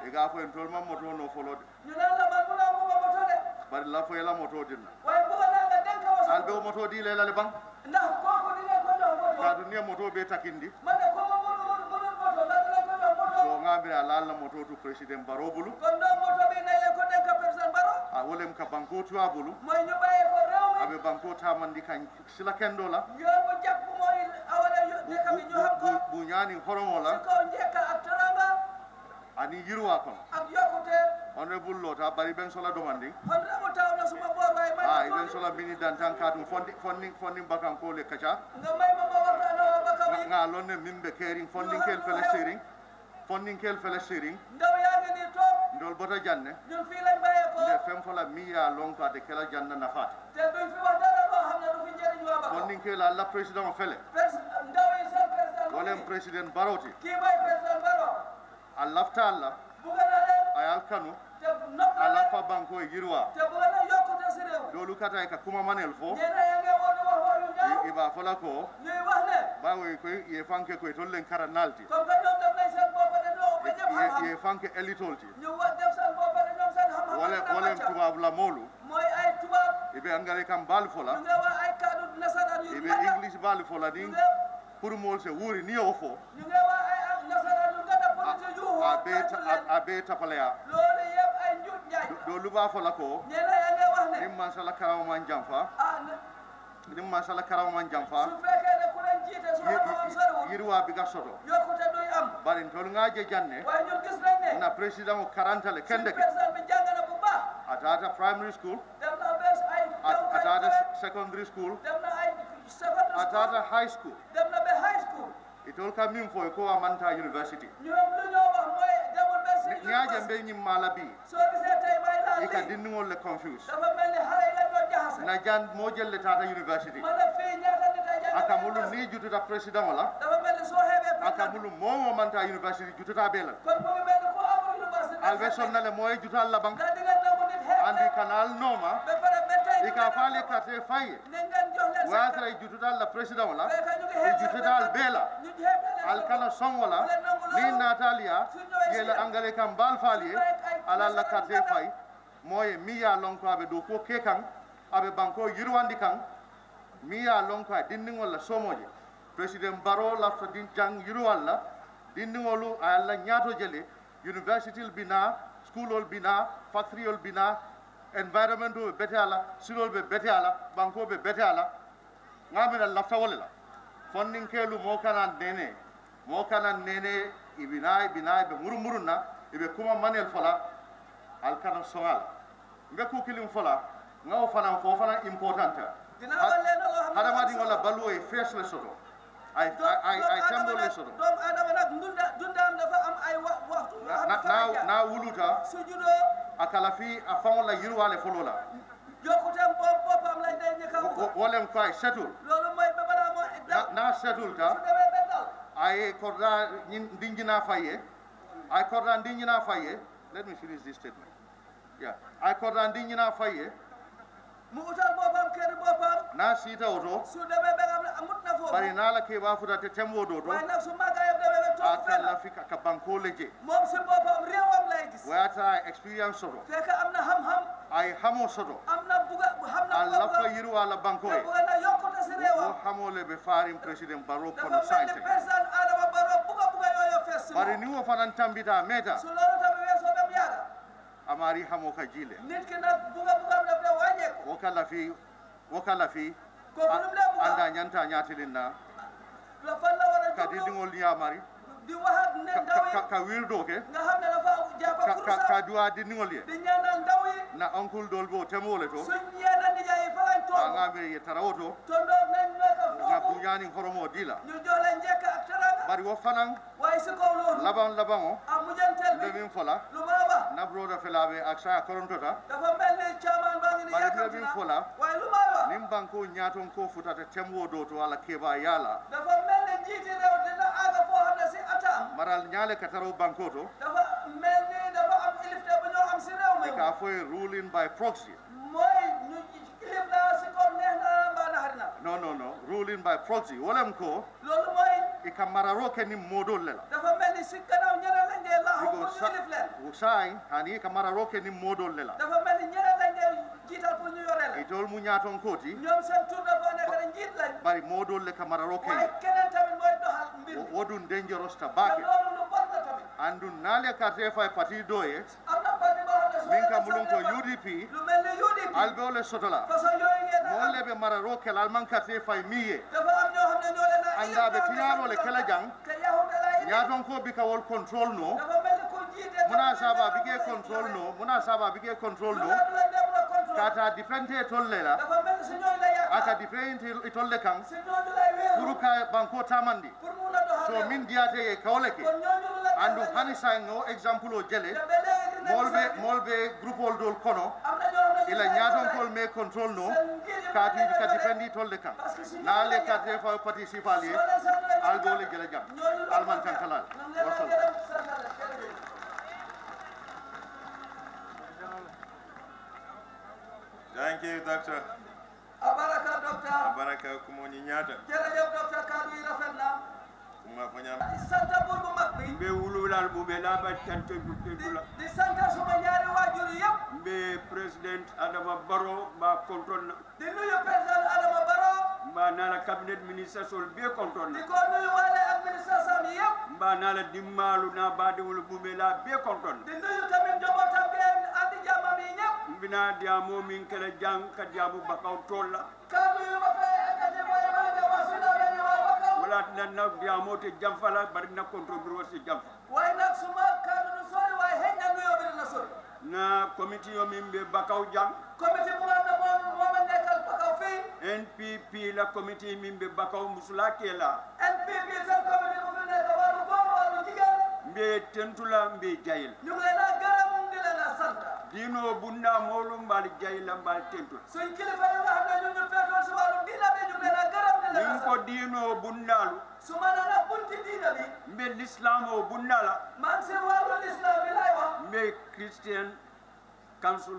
e ga fo en tol ma moto no folo de ñu naan la man mun naa bëgg a moto de bari la fo la moto dinna waaye bëgg naa nga dénk ma sa al be o moto di le la le bang ndax kooku di ngeen ko jox moto ka du ne moto be takindi man de ko ma mënu mënu mënu moto ndax dinañ ko jox moto so ngambira la la moto tu president baro bulu kon donc moto bi nañ leen ko dénk président Barrow a wolem ka banko tuwa bulu mooy ñu bàyyee ko réew mi abe banko tamandi kan sila kendo la yoon bu jàpp mooy awale bu dëkk bi ñu xam ko bu- bu ñaani horomo ci la kaw njëkk ak teranga ani yirwa kono ak yokkute honorable lota bari ben sola domandi kon remu taw na suma boor waaye may a ma iben tuuti sola bini dantan katum fondi fondi fondi bakan ko le kacha nga may ma ma waxtaan ak bakka nga wi nga lonne mimbe kering fonding kel fele sering fonding kel fele sering ndaw yaa ngi nii toog ndol bota janne ñun fii lañ bàyyee ko nde fem fola miya lonka de kela janna nafata te duñ fi wax dara loo xam ne du fi njëriñ waa bakka fonding kel alla president o fele Pres- ndaw yi seen président mu wolem ngi president baroti kii mooy président Barrow a lafta alla bugg na leen ayal kanu te nopp na ala leen fa banko e yirwa te bugg na yokkute si réew dolu kata e ka kuma manel fo ñenn yaa ngi woon wax wax yu ñaaw i- iba fola ko ñuy wax ne bawo ko ye fanke ko tollen kara nalti comme que ñoom def nañ seen bopp de ñoo ba ñëpp ye xam-xam ye fanke elitolti ñu wax def seen bopp de ñoom seen xam-xam wole dina wolem màcca. tubab la molu mooy ay tubaab ibe angare kam bal ñu fola ngi wax ay kaddu nasaraan yu ibe gàtta english bal fola ñu ni ngi pour mol se wuri ni o fo ñu ngi wax ay nasaraan yu gàtta politique yu a xoo be kàttu leen a be tapaleya loolu yëpp ay njuut njaay la do luba fola ko ñenn yaa ngi wax ne nim man sala karama man jamfa ah ne nim man sala karama man jamfa su fekkee ne ku leen jiite su xam-xamam soriwul yirwa bi ga soto yokkute duy am bari tol ngaje janne waaye ñun gis nañ ne na president o karantale suñu kende ke président bi jàng na bu baax atata primary school dem na bés ay at- ay atata college, secondary school dem na ay secondary atata school high school dem na ba high school itol ka min fo ko amanta university ñoom lu ñoo wax mooy demul ba si ñaaje university. mbe ñim mala bi soo gisee tey may laal ika lii dindigol le confuse dafa mel ni xale yi lañ doon jaxase na jan mo jelle tata university ma ne fii ñaata nit ay jàng aka mulu ni jututa president wala dafa mel ni soo xeebee aka président mulu momo manta university jututa belal kon mu ngi mel ni ku amul université albe sonnale moye jutal la bank ndax di ngeen nangu nit xeeb andi kanal noma ba pare ba tey ñu ika ngi fale kate faye ne ngeen jox leen seen watra jututal la president wala fekk ñu ngi e xeeb seen jututal bela ñu xeeb leen alkana son wala ni natalia yela angale kam bal falie ala la carte fay moye mi ya lon ko aɓe dow ko ke kan aɓe banko yirwandi kan mi ya lon ko a dindigol la somoje président baro lafta din jang yirwal la dindigolu a allah ñaato jele university l bina school ol bina factory ol bina environnement o ɓe bete ala silol ɓe bete ala banko ɓe bete ala gamina lafta wole la fonninkelu mo kana nene mo kana nene ibina ibina ibe murumurunna ibe kuma manel fola al kana soŋal mbe ku kilim fola ŋawo fanaŋ fo fanaŋ important Dina wal leen loo xam ne hadamadiŋo dafa la solo. baluwo ye fees le soto ay Doom- ay ay doomu tembol aadama le nag- soto doomu aadama nag dunda dundaam dafa am ay wa waxtu yoo na xam ne na fa lay na- jaar. na wuluta su juddoo a kala fi a faŋo la yiriwale folo la yokkuteem bopp boppam lañ day njëkk a Wo- wo- wax wolem ko ay setul loolu mooy ba balaa moo dal na na setulta su demee ba dal ay korda ndinjina faye ay korda ndinjina faye let me finish this statement yeah ay korda ndinjina faye mu utal boppam kër boppam na sita oto su demee ba nga xam ne amut na foofu bari nala ke ba futa te tembo do to waaye nag su màggaayam demee ba toog aka fenn la fika ka banko leje moom si boppam réewam lay gis wayata experience soto fekk am na xam-xam ay hamo soto am na buga xam na alla buga fa yiru ala banko te e buga na yokkute si wo réewam hamo le be farim president baro dafa kono mel sante ni président Adama Barrow buga buga yooyu fees si bari moom ni wo fanan tambita meta su loolu tamit weesoo dem yàgga amari hamo ka jile nit ki nag buga buga daf de wàññeeku wo kala fi wo kala fi kooku lu mu lee buga anda nyanta nyatilin na la fan la war a ka jublu didingol nyamari di wax ak ne ka- ndaw yi ka- ka wirdo ke nga xam ne dafa jàpp ka- ka kurusam ka duwa didingol ye di ñaanal ndaw yi na uncle dol bo temole to suñ ñeena nijaay yi fa lañ toog angamire ye tarawoto tondoog nañ nekk nga foofu buñani horomo dila ñu jox leen njëkk ak teranga bari wo fanan waaye si kaw loolu laban laban o am mujjanteel be bi min fola lu ma wax na broda felaɓe ak saya korontota dafa mel ni caaman baa ngi ni Bari yàkkamti bi na fola. waaye lu may wax nin banko ñaton ko futata temwo do to ala keɓa yala dafa mel ni njiiti réew dina àgg foo xam ne si atam maral ñaale ka taro banko to dafa mel ni dafa am ilifte bu ñoo am si réew mi ka foye ruling by proxy mooy ñu ilif la si kaw neex na mbaa naxari na non non non ruling by proxy wolem ko loolu mooy i ka mararo ke nin modol le la dafa mel ni si gannaaw ñeneen lañ dee yee laaxu pour because ñu yilif leen wo sai hani ka mararo ke ni modol le la dafa mel ni ñeneen lañ dee jiital pour ñu yore la itol mu ñaton koti ñoom seen tur dafa nekk ne njiit lañ bari modol le ka mararo ke waaye keneen tamit mooy doxal mbir mi wodun dangerous ta te bake loolu lu bon la tamit andun nale carte fay parti doye am na parti boo xam ne soo min ka leen mulun ko sànnee UDP lu mel ni UDP albeole sotola façon yooyu ngeen a am molle be mararo ke al man carte fay miye dafa am ñoo xam ne ñoo leen a Anda be tiñaaro le kala jang. te yahuda la yi ñaton ko bi ka wol control no dafa mel ni ku jiite muna saba bige control no muna saba bige control lu no la du la dem la contrôle kata dipente tolle la dafa mel ni si ñooñu la yaakaar aka dipente tolle kan si ñooñu lay wéeru pour ka banko tamandi pour mun a doxal so réew. min diyate e kawle ke kon ñooñu lu la andu defal hani sa ngo exemple o jele te ba léegi dinañ molbe sant. molbe groupe ol dol kono am na ñoo xam ne ila ñu ñaton sant kol me control no seen ngir yi kati mën na ka leen dipendi tolle kan Parce que si ñooñu na le la carte fa pati sifali soo leen sant leen al ñu dole sant. jele jam ñooñu la alman ko kan def. kalal Nam leen a wasal gërëm, sant leen, jërëjëf. Thank you, Doctor. abaraka docteur Baraka kumoni nyata. jërëjëf docteur kàddu yi rafet na Kuma fanya di sant buur bu mag bi mbe wululal mume laaba tante di dutedula di sant suma ñaari waajur yëpp mbe président adama baro mba kontonna di nuyu président Adama Barrow mba nala cabinet ministre sol be di kontonna ko nuyu waale administration yi yëpp mba nala dimmalu na badewol mume la be kontonna di nuyu tamit njabootam bi andi jàmmam yi ñëpp mbina diamo min kala jang ka diamu bakaw tolla kàddu yu ma fay ekkati mooy maa ngi wax si nawet yi waa Bakaw wala nan na diamo te jamfala bari na kontro biro si jamfa waaye nag suma kàddu du sori waaye xëy na nuyoo bi dina sori na committee yo min be bakaw jang comité bu nga xam ne moom moom a nekkal Bakaw fii npp la committee min be bakaw musula kela NPP seen comité bu fi nekk wàllu góor wàllu jigéen mbe tentula mbe jayil ñu ngi leen a gërëm di leen a sant dino bunda molu mbal jayila mbal tentula suñ kilifa yi nga xam ne ñun ñu féetoo si wàllu diina bi ñu ngi leen a gërëm di leen a nin ko sant dino bundalu su ma nee nag bunti diina bi mbe l'islam o bundala maa ngi si wàllu lislam bi lay wax mbe christian council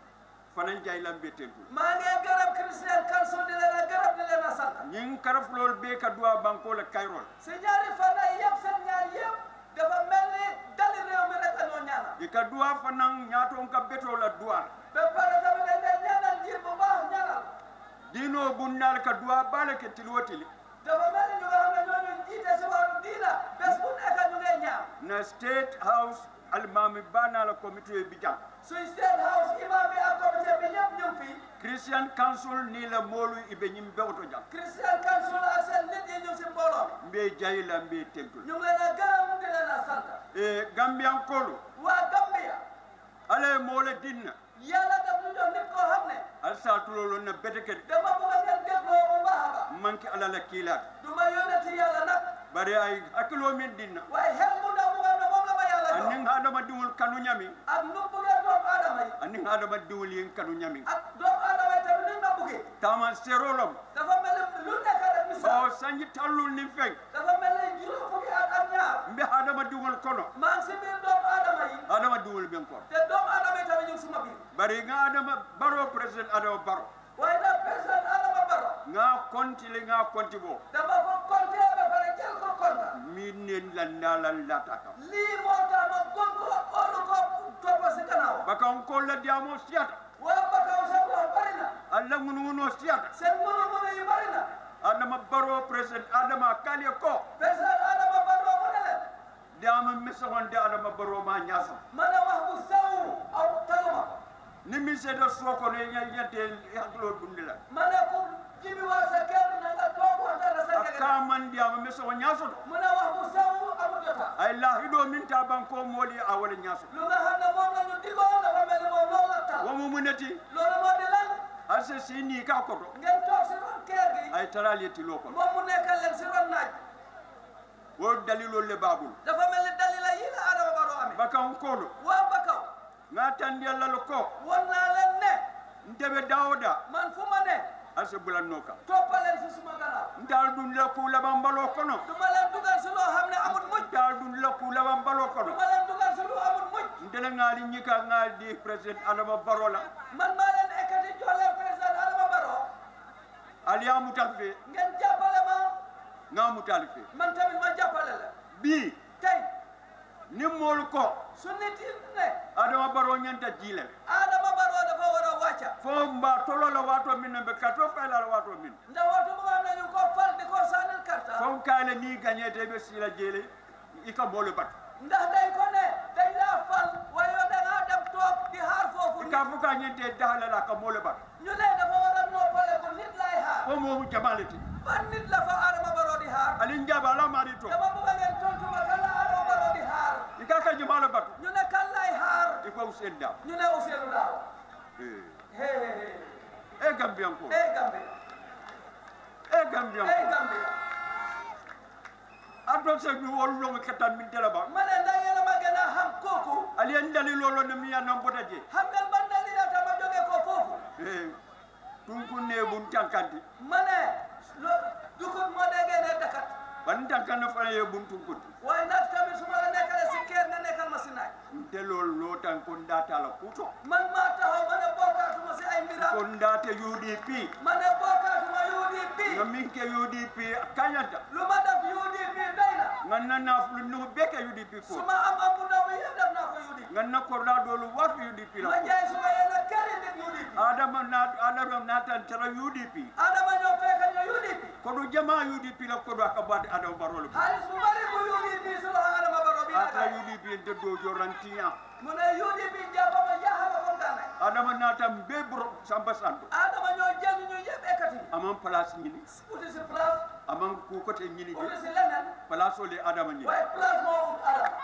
fanan jayila mbe tentula maa ngi gërëm Christian Council di leen a gërëm di leen a sant ñin karafulol be ka duwa banko la kayrol si ñaari fan yi yëpp seen ñaar yëpp dafa mel ni dali réew mi rek la ñoo ñaanal i ka duwa fanan ñaton ka beto la duwa ba pare tamit dañ lay ñaanal njiit bu baax ñaanal dino bundal ka duwa bale ke tili wo tili dafa mel ni ñu nga xam ne ñoo ñu jiite si wàllu diina bés bu nekk ñu ngay ñaan na state house almami bana la comité bi jang suñ state house imam bi ak comité bi ñëpp ñu ngi fi christian council ni la molu ibe ñim bewto jang Christian Council ak seen nit yi ñu ngi si mbooloo mbe jayila mbe tentula ñu ngi leen a gërëm di leen a sant e gambian kolu waa Gambia ala e mole dinna yàlla daf ñu jox nit koo xam ne al sa tulolo na bete ke dama bëgg ngeen dégloo bu baax a baax manki ala la kilat du ma yónneti yàlla nag bare ay hakkilo min dinna waaye xel mu ndaw mu nga xam ne moom la ma yàlla jox anin adama diwul kanu ñami ak nu bëggee doomu aadama yi anin adama diwul yin kanu ñami ak doomu aadama yi tamit nuñ ma bëggee tama serolom dafa mel ni lu nekk rek o misaal sanji tallul ni feng dafa mel ni juróom fukki at ak ñaar mbe adama diwul kono maa ngi si biir doomu aadama yi adama diwul ben ko te doomu aadama yi tamit ñu ngi suma biir bari nga adama baro president adama baro waaye nag président Adama Barrow nga konti le nga konti bo dafa ko compté ba pare jël ko compte min nen la nala lata kam lii moo tax ma gon ko óolu ko toppa si gannaaw baka on ko la diamo siata waa Bakaw seen wax bari na alla ngunu ngunu siata seen mënu-mënu yi bari na adama baro president adama kali ko président Adama Barrow mu ne leen diama mesonde adama baro ma nyasa ma ne wax bu sew aw taluma ko ni mi seeda soko ne yante haklo dundila ma ne ku jibi waa sa kër na nga toog waxtaan ak sa akka njëgën man diama meso nyaso mu ne wax bu sew amul jota ay la hido min ta banko moli awale nyaso lu nga xam ne moom la ñu digoon dafa mel ni moom loolu la tal womu muneti loolu moo di lan ase sini ka koto ngeen toog si ron kër gi ay tarali tilo ko moom mu nekkal leen si ron naaj wo dalilo le babul dafa mel ni dalila yi la Adama Barrow amee baka on kolo waa Bakaw nga tandi alla lo ko won naa leen ne ndebe dawda man fu ma ne ase bulanno ka toppaleen si suma gannaaw ndal dun la ku laban balo kono du ma leen dugal si loo xam ne amul mujj ndal dun la ku laban balo du kono ma leen dugal si lu amul mujj ndele ngali nyika ngal di president adama barola man maa leen ekkati jox leen président Adama Barrow aliya mutalfe ngeen jàppale ma nga mutalfe man tamit ma jàppale la bi tey ni moolu ko su nit yi ne adama baro ñanta jiile Adama Barrow dafa war a wàcca fo mba tolo la wato min be kato fayla la wato min ndax waxtu bu nga nañu ko fal di ko sànnil karta fo kaale ni gagnete be sila jele i ka moolu bat ndax dañ ko ne dañ laa fal waaye yow da ngaa dem toog di xaar foofu i ka fu ka ñente dahala la ka moolu bat ñu ne dafa war a noppale ko nit lay xaar fo moomu jamaleti ban nit la fa Adama Barrow di xaar ali njaba la mari to dama bëgg ngeen tontu ma kan la Adama Barrow di xaar i ka ka jumala batu ñu ne kan lay xaar i ko usen da ñu ne Ousseynou Daaw eh hey hey hey e gambian ko hey Gambia e gambian hey ko Gambia ato se mi wol lo kata min tela ba ma ne ndax yéen a ma gën a xam kooku ali en dali lolo ne mi ya non bota je xam ngeen ban dalil la tama jóge ko foofu eh tun kun ne bun tankanti ma ne lo dugub moo déggee ne dakat ban tankan fa ye bun tun kun waaye nag tamit su ma la nekkalee si kër nga nekkal ma si naaj nte lol lo tan kun data la kuto man maa taxaw ma ne bokkaatuma si ay mbiram kon date UDP ma ne bokkaatuma UDP nga min ke UDP kanyata lu ma def UDP doy na nga nana lu nu beke UDP su ko ma am am bu ndaw bi yëpp def naa ko UDP nga na ko la dolu wat UDP la ma ko jaay su ma yéen a këri nit UDP adama na adama na tan tara UDP Adama ñoo fekk ñu UDP ko do jama UDP la ko do akabade adama barolo xaalis bu bari bu UDP su loxo Adama Barrow bi ata yaakaar UDP ente do jorantiya mu ne UDP jàppama jaaxama comme daanaka adama na tan be bro samba santo Adama ñoo jël ñu yëpp ekkati aman place ñini uti si place aman ku kote ñini uti de si leneen place ole adama ñini waaye place moo ut Adama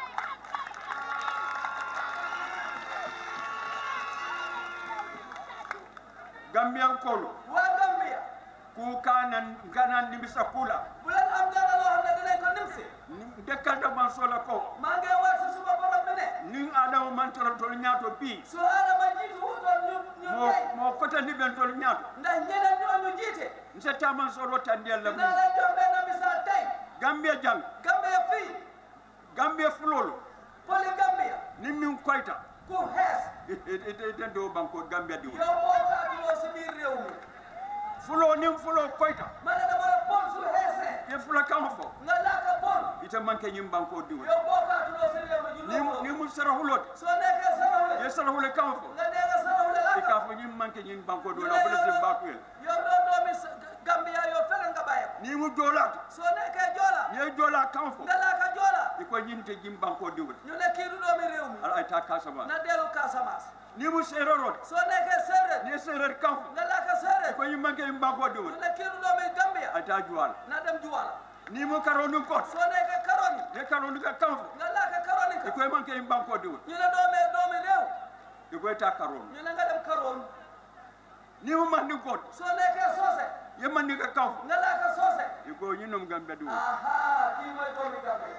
gambian kolo waa Gambia ku kanan kanan nimisa kula bu leen am dara loo xam ne dinañ ko nimsi dekkalta man sola ko maa ngi waat si suma borom bi ne nin adama man toro tol ñaato bi su Adama jiitu wutoon ñu ñu mo tey mo kota ni ben tol ñaato ndax ñeneen ñooñu jiite nse taman solo tandel la dinaa mu leen jox benn misaal tey gambia jang Gambia fii gambia fulolo poli Gambia ni min koyta ku xees ete do banko gambia di yow boo faatuloo si biir réew mi fulo nin fulo koyta ma ne dama la bon su xeesee e fula kan fo nga laaka bon ite manke ñim banko di yow boo faatuloo si réew mi ni ñu ni mu sarahulot soo nekkee saraxule ye sarahule kan fo nga dee nga saraxule e laaka ka fo ñim manke ñim banko do la bele se bakuel yow doo doomi sa- Gambia yow feneen nga bàyyi ko ni mu jolat soo nekkee joola ye jola kan fo nga laaka joola e ko ñinte jim banko di ñu ne kii du doomi réew mi ala ay ta kasama na dellu Casamance ni mu serorot soo nekkee séeréer ni serer kan fo nga laaka séeréer ko ñim manke ñim banko di ñu ne kii du doomi Gambia ay ta juwal na dem Juwala ni mu karonu ko soo nekkee Karoni ye karonu ka kan fo nga laaka Karoni e ka ko manke ñim banko di ñu ne doomee doomi réew e ko ta karonu ñu ne nga dem Karoni ni mu mandi ko soo nekkee Socé ye mandi ka kan fo nga laaka Socé e ko ñinom gambia di aha kii mooy doomi Gambia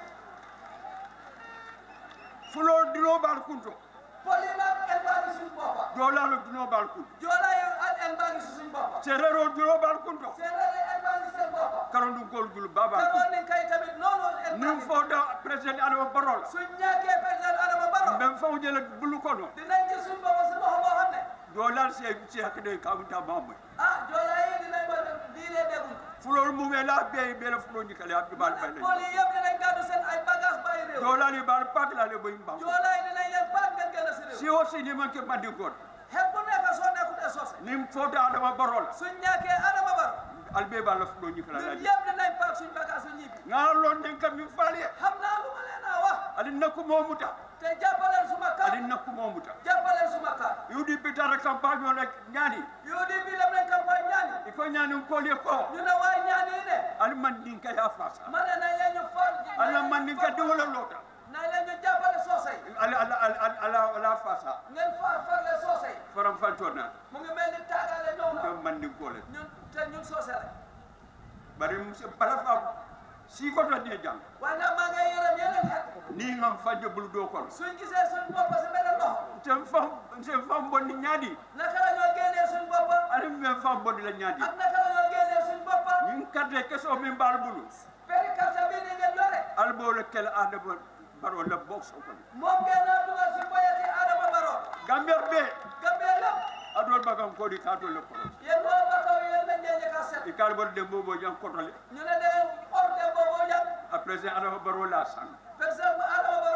fulo dino bal kunto poli nag el baa ngi suñ boppa jolalo dino bal kunto joola yi ak el baa ngi si suñ boppa serero dino bal kunto séeréer yi el baa ngi seen boppa karondum kol jul baba Karoni kay tamit noonu el baa nim ngi foda president adama barola suñ ñàkkee président Adama Barrow ben faw jele bulu kono dinañ gis suñ boppa si loxo boo xam ne jolal se se hakde kawta mamma ah joola yi dinañ ko diine dégul fulol mu wela be be la fulo ni kala abdi bal bal poli yëpp dinañ gàddu seen ay bagage bàyyi réew jolal ni bal pak la le boy mbam joola yi dinañ leen baat ngeen génn si réew si o si ni man ke bandi ko xel bu nekk soo nekkutee sose nim foda adama barola suñ ñàkkee Adama Barrow albe bal la fulo ni kala ñun la yëpp dinañ paak suñ bagage su ñibbi ngalon den kam mi fali xam naa lu ma leen a wax ali nakku momuta te jàppaleen suma kàr ali nakku momuta jàppaleen suma kàr yudi pitara campagne on ak ñani UDP dem nañ campagne ñaani iko ñani ko le ko ñu ne waaye ñaani yi ne ali man din ka ya fasa ma ne nañ leen ñu far ala man din ka diwla lota nañ leen ñu jàppale soose yi ala ala ala ala ala fasa ngeen far farle soose yi faram fantona mu ngi mel ni taagaale ñëw na do man din ko le ñun te ñun soose la bari musa bala fa si ko to ne jang waaye nag maa ngi yërëm yeneen xel ni ngam fanje bul do ko suñ gisee suñ bopp si beneen loxo tem fam tem fam bonni ñaadi naka la ñoo génnee suñ bopp ali men fam bonni la ñaadi ak naka la ñoo génnee suñ bopp ñin karte keso min bal bulu peri carte bi ni ngeen yore albo le kel adama baro la box ko moom ngeen naa dugal si boyati Adama Barrow gambia be Gambie lépp adol bagam ko di kato le ko yéen waa Bakaw yéen lañ leen njëkk a set e kal bor de bobo jang ko tole ñu ne de ordre boobu yàgg a president adama baro la sang président Adama Barrow moo ko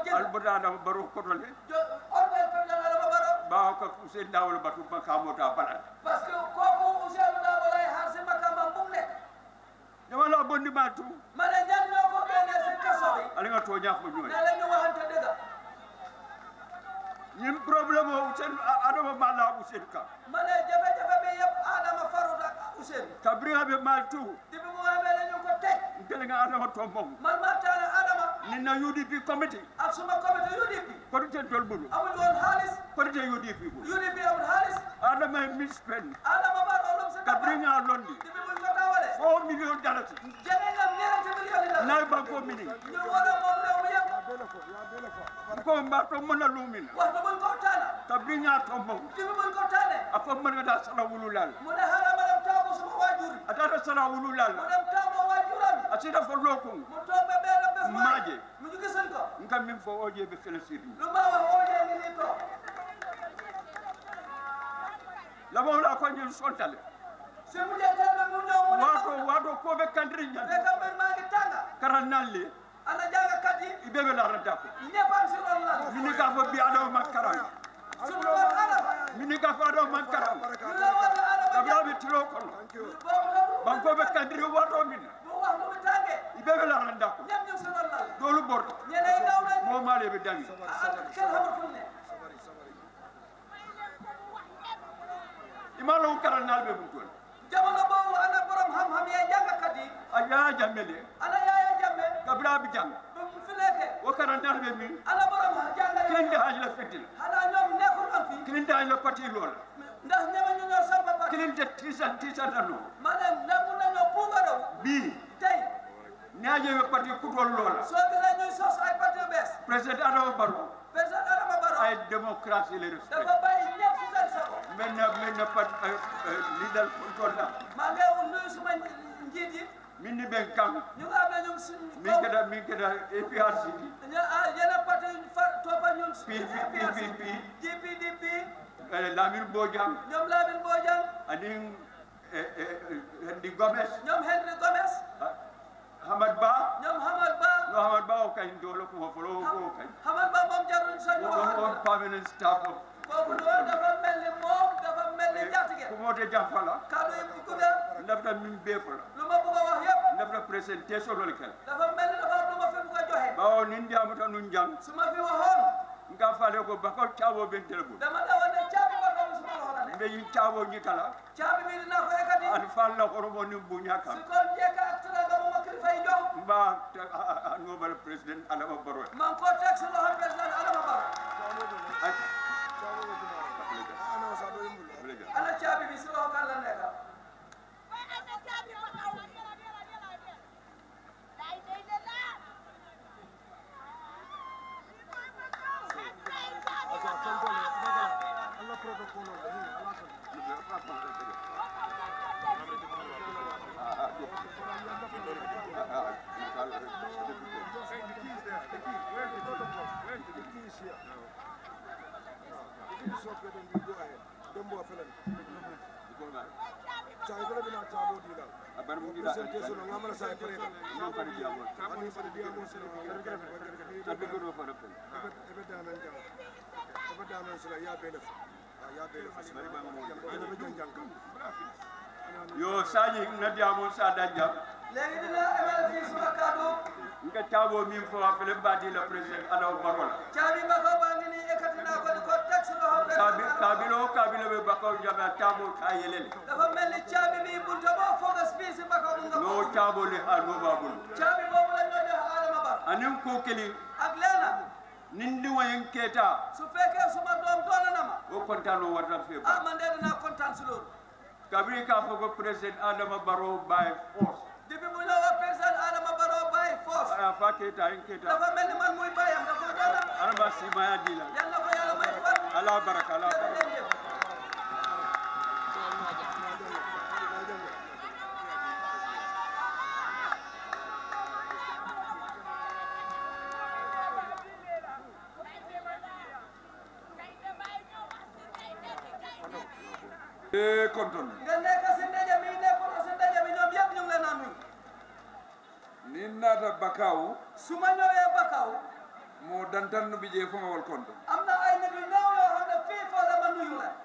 jënd albota adama baro kotole jo ordre président Adama Barrow bawo ka usen dawol batu makamota balat parce que kooku Ousainou Darboe lay xaar si makama bu mu nekk jamala bondi ma tu ma ne ñan ñoo ko génnee si kaso bi ali nga toña fo ñoy ne la ñu waxante dëgg ñim problème o usen adama mala usen ka ma ne jafe-jafe bi yëpp Adama farut ak Ousainou kabringa be mal tu di bi mu xamee ne ñu ko teg ntele nga adama tombong man maa taane Adama ni na UDP committee ak suma comité UDP kodu ten tol bulu amuñ woon xaalis kodu ten UDP bulu UDP amul xaalis adama e misspend Adama Barrow lum si dafa kabringa londi di bi buñ ko dawale 4 million dollars jëlee nga ñeenti millions yi la nay banko mini ñu war a moom réew mi yëpp ko mba to mona lumina waxtu buñ ko taana kabringa tombong di bi buñ ko taane ako man da sala wululal mu ne xaaral ma dem taamu suma waajur yi atata sala wululal mu dem taamu waajuram yi asida fo lokun mu toog ba benn bés waay Maaje. mu ñu gisuñ ko ngam min fo oje be kala sirri lu ma wax oojee ngi nii toog labo la ko ñun sontale si mu jeetal ba mu ñëw mu ne wato wato ko be kandri ñan fekk mbir maa ngi tànga karannalle ana jàngkat yi ibe be la radako ñëpp a ngi si ron lal mini ka fo bi ado man karam suñu woon Adama mini ka fo ado man karam ñu la war a Adama kabla jàpp be tilo kono boobu la banko be kandri wato min bu wax lu mu tàngee ibe be la radako ñëpp ñu ngi si ron lal dolu borto ñeneen daw nañ mo male be dami ah kenn xamul fu mu ne imalo karannal be mun tol jamono boobu ana borom xam-xam yee jàngkat yi aya jamele ana Yaaya Jammeh kabla bi jang ba mu fi nekkee o karannal be min ana borom jàngale kende hajla fetil xanaa ñoom nekkul am fi kende hajla pati lola ndax ñeme ñu ñoo sampa ba kende tisan tisan dano ma ne nangu nañoo puugaroo bi tey ñaaje be pati kutol lola soo gisee ñuy sos ay parti yu bees president adama barrow président Adama Barrow ay démocratie le respect dafa bàyyi ñëpp si seen sago maintenant maintenant pat leader control la maa ngi woon nuyu suma njiit yi min ni ben kam ñu nga xam ne ñu ngi suñ min keda min keda APRC di ñu ah yeneen parti yu fa toppa ñun PPP GPDP Lamine Bojang ñoom Lamine Bojang anin Henry Gomez ñoom Henry Gomez Hamad Ba ñoom Hamad Ba no Hamad Ba o kay ndolo ko folo ko kay Hamad Ba moom jarul sax ñu on on wax permanent staff of kooku noonu dafa mel ni moom dafa mel ni njaatige ko mote jamfala kaddu yi bu gudda ndafta min be fala lu ma bëgg a wax yëpp ndafta présentation lol kala dafa mel ni dafa am lu ma fi bëgg a joxe bawo nin jamuta nun jang su ma fi waxoon nga fale ko bako cawo ben telebul dama dawa ne caabi ba kaw suma loxo la ne mbe yin cawo ñitala caabi bi dinaa ko ekkati an falla horomo ni buña su kam ko njëkk ak teraanga bu ma kilifa yi jox mba nobel président adama barrow maa ngi koo teg si loxo président Adama Barrow ana caabi bi si loxo kan la nekk yo sañi na diamo sa danja léegi dinaa emal fii suma kaddu nga cawo min fo afele badi la président adama barrow la caabi ba ko baa ngi nii ekkati naa ko di ko teg si loxo kabi président kabilo kabilo be bako jabe cawo ka yelele dafa mel ni caabi bi bunta boo focus fii si Bakaw mu nga no ko cawo le ha no babul caabi boobu la ñoo jox Adama Barrow anin ko keli ak leena nin di wayen keta su fekkee suma doom doona na ma o kontano warta fe ah man de dinaa kontaan si loolu kabiri ka fo ko président adama barrow by force depuis mu ñëw ak président Adama Barrow by force aya fa keta en keta dafa mel ni man muy bàyyam dafa doona araba simaya dila yal na ko yàlla may fan ala baraka ala baraka jërëjëf e konton nga nekk si ndaje mi nekkuloo si ndaje mi ñoom yëpp ñu ngi leen a nuyu ni nata bakaw su ma ñëwee Bakaw mo dantanno ɓe ƴee fomawol konto am na ay nit yu ñëw yoo xam ne fii foo dama nuyu la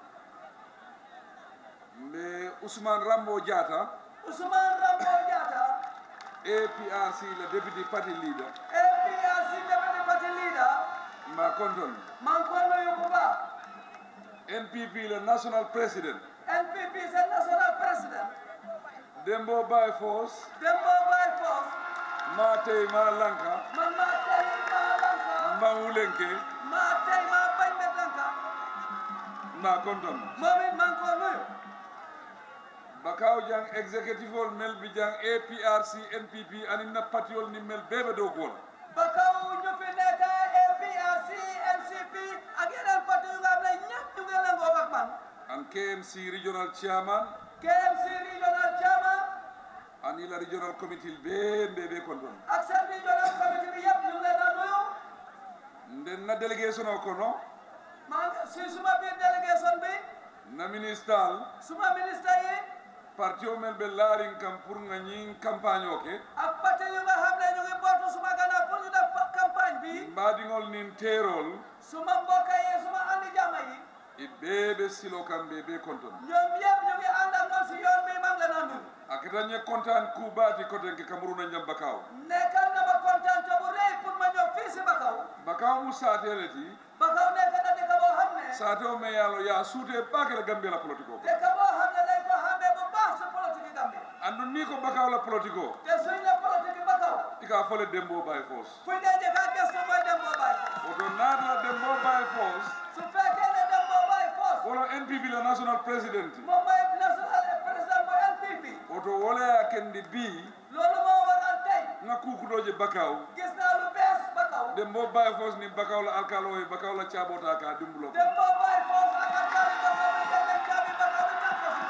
mbe ousmane rambo diata Ousmane Rambo Diatta aprc le député party leader APRC deputy party leader mba konton maa ngi koy nuyu bu baax npp le national président NPP seen national president dembo bay fos Dembo Bay Force ma tey ma lanka man maa tey maa lanka mba wulenke maa tey maa bañ me lanka mba konton moom it maa ngi koy nuyu bakaw jang exécutif ol mel bi jang aprc npp aninna patiol ni mel bebe dow gola ba kaw ñu fi nekk APRC NCP ak yeneen parti yu nga xam ne ñëpp ñu ngi lëngoo ak man an kmc regional chairman KMC regional chairman an ila regional committee be mbe be konton ak seen regional committee bi yëpp ñu ngi leen a nuyu nden na délégation o kono maa ngi si suma biir délégation bi na ministal suma ministre yi parti o mel ɓe laarin kam pour nga ñin campagne o ke ak parti yu nga xam ne ñu ngi bootu suma gannaaw pour ñu def campagne bi mbaɗigol nin terol suma mbokk yi suma andi jàmm yi e ɓeɓe silo kam ɓe ɓe konton ñoom yëpp ñu ngi ànd ak man si yoon bi maa ngi leen a nuyu a ketañe contane kuɓati kotenke camerouna jam bakaw nekkal na ma kontaan te bu rëy pour ma ñëw fii si Bakaw bakaw mu satele ti Bakaw nekk na dëkk boo xam ne sate o me yalo ya suute bakele gambia la politique o ko dëkk boo xam ne dañ ko xamee bu baax si politique Gambie andu ni ko bakaw la politique o te suñ ne politique Bakaw ika fole dembo bay fos fuñ dee njëkk a gëstu mooy Dembo Baye oto naata dembo bay fos su fekkee ne Dembo Baye Force wono npp la national president moom mooy national président mooy NPP oto woleya kendi bi loolu moo waral tey nga kukuɗoje bakaw gis naa lu bees Bakaw dembo bay fos ni bakaw la alkalo e bakaw la cabota ka dimbulo ko Dembo Baye Force ak alkaali Bakaw bi dem nañ caabi Bakaw bi tànk ko si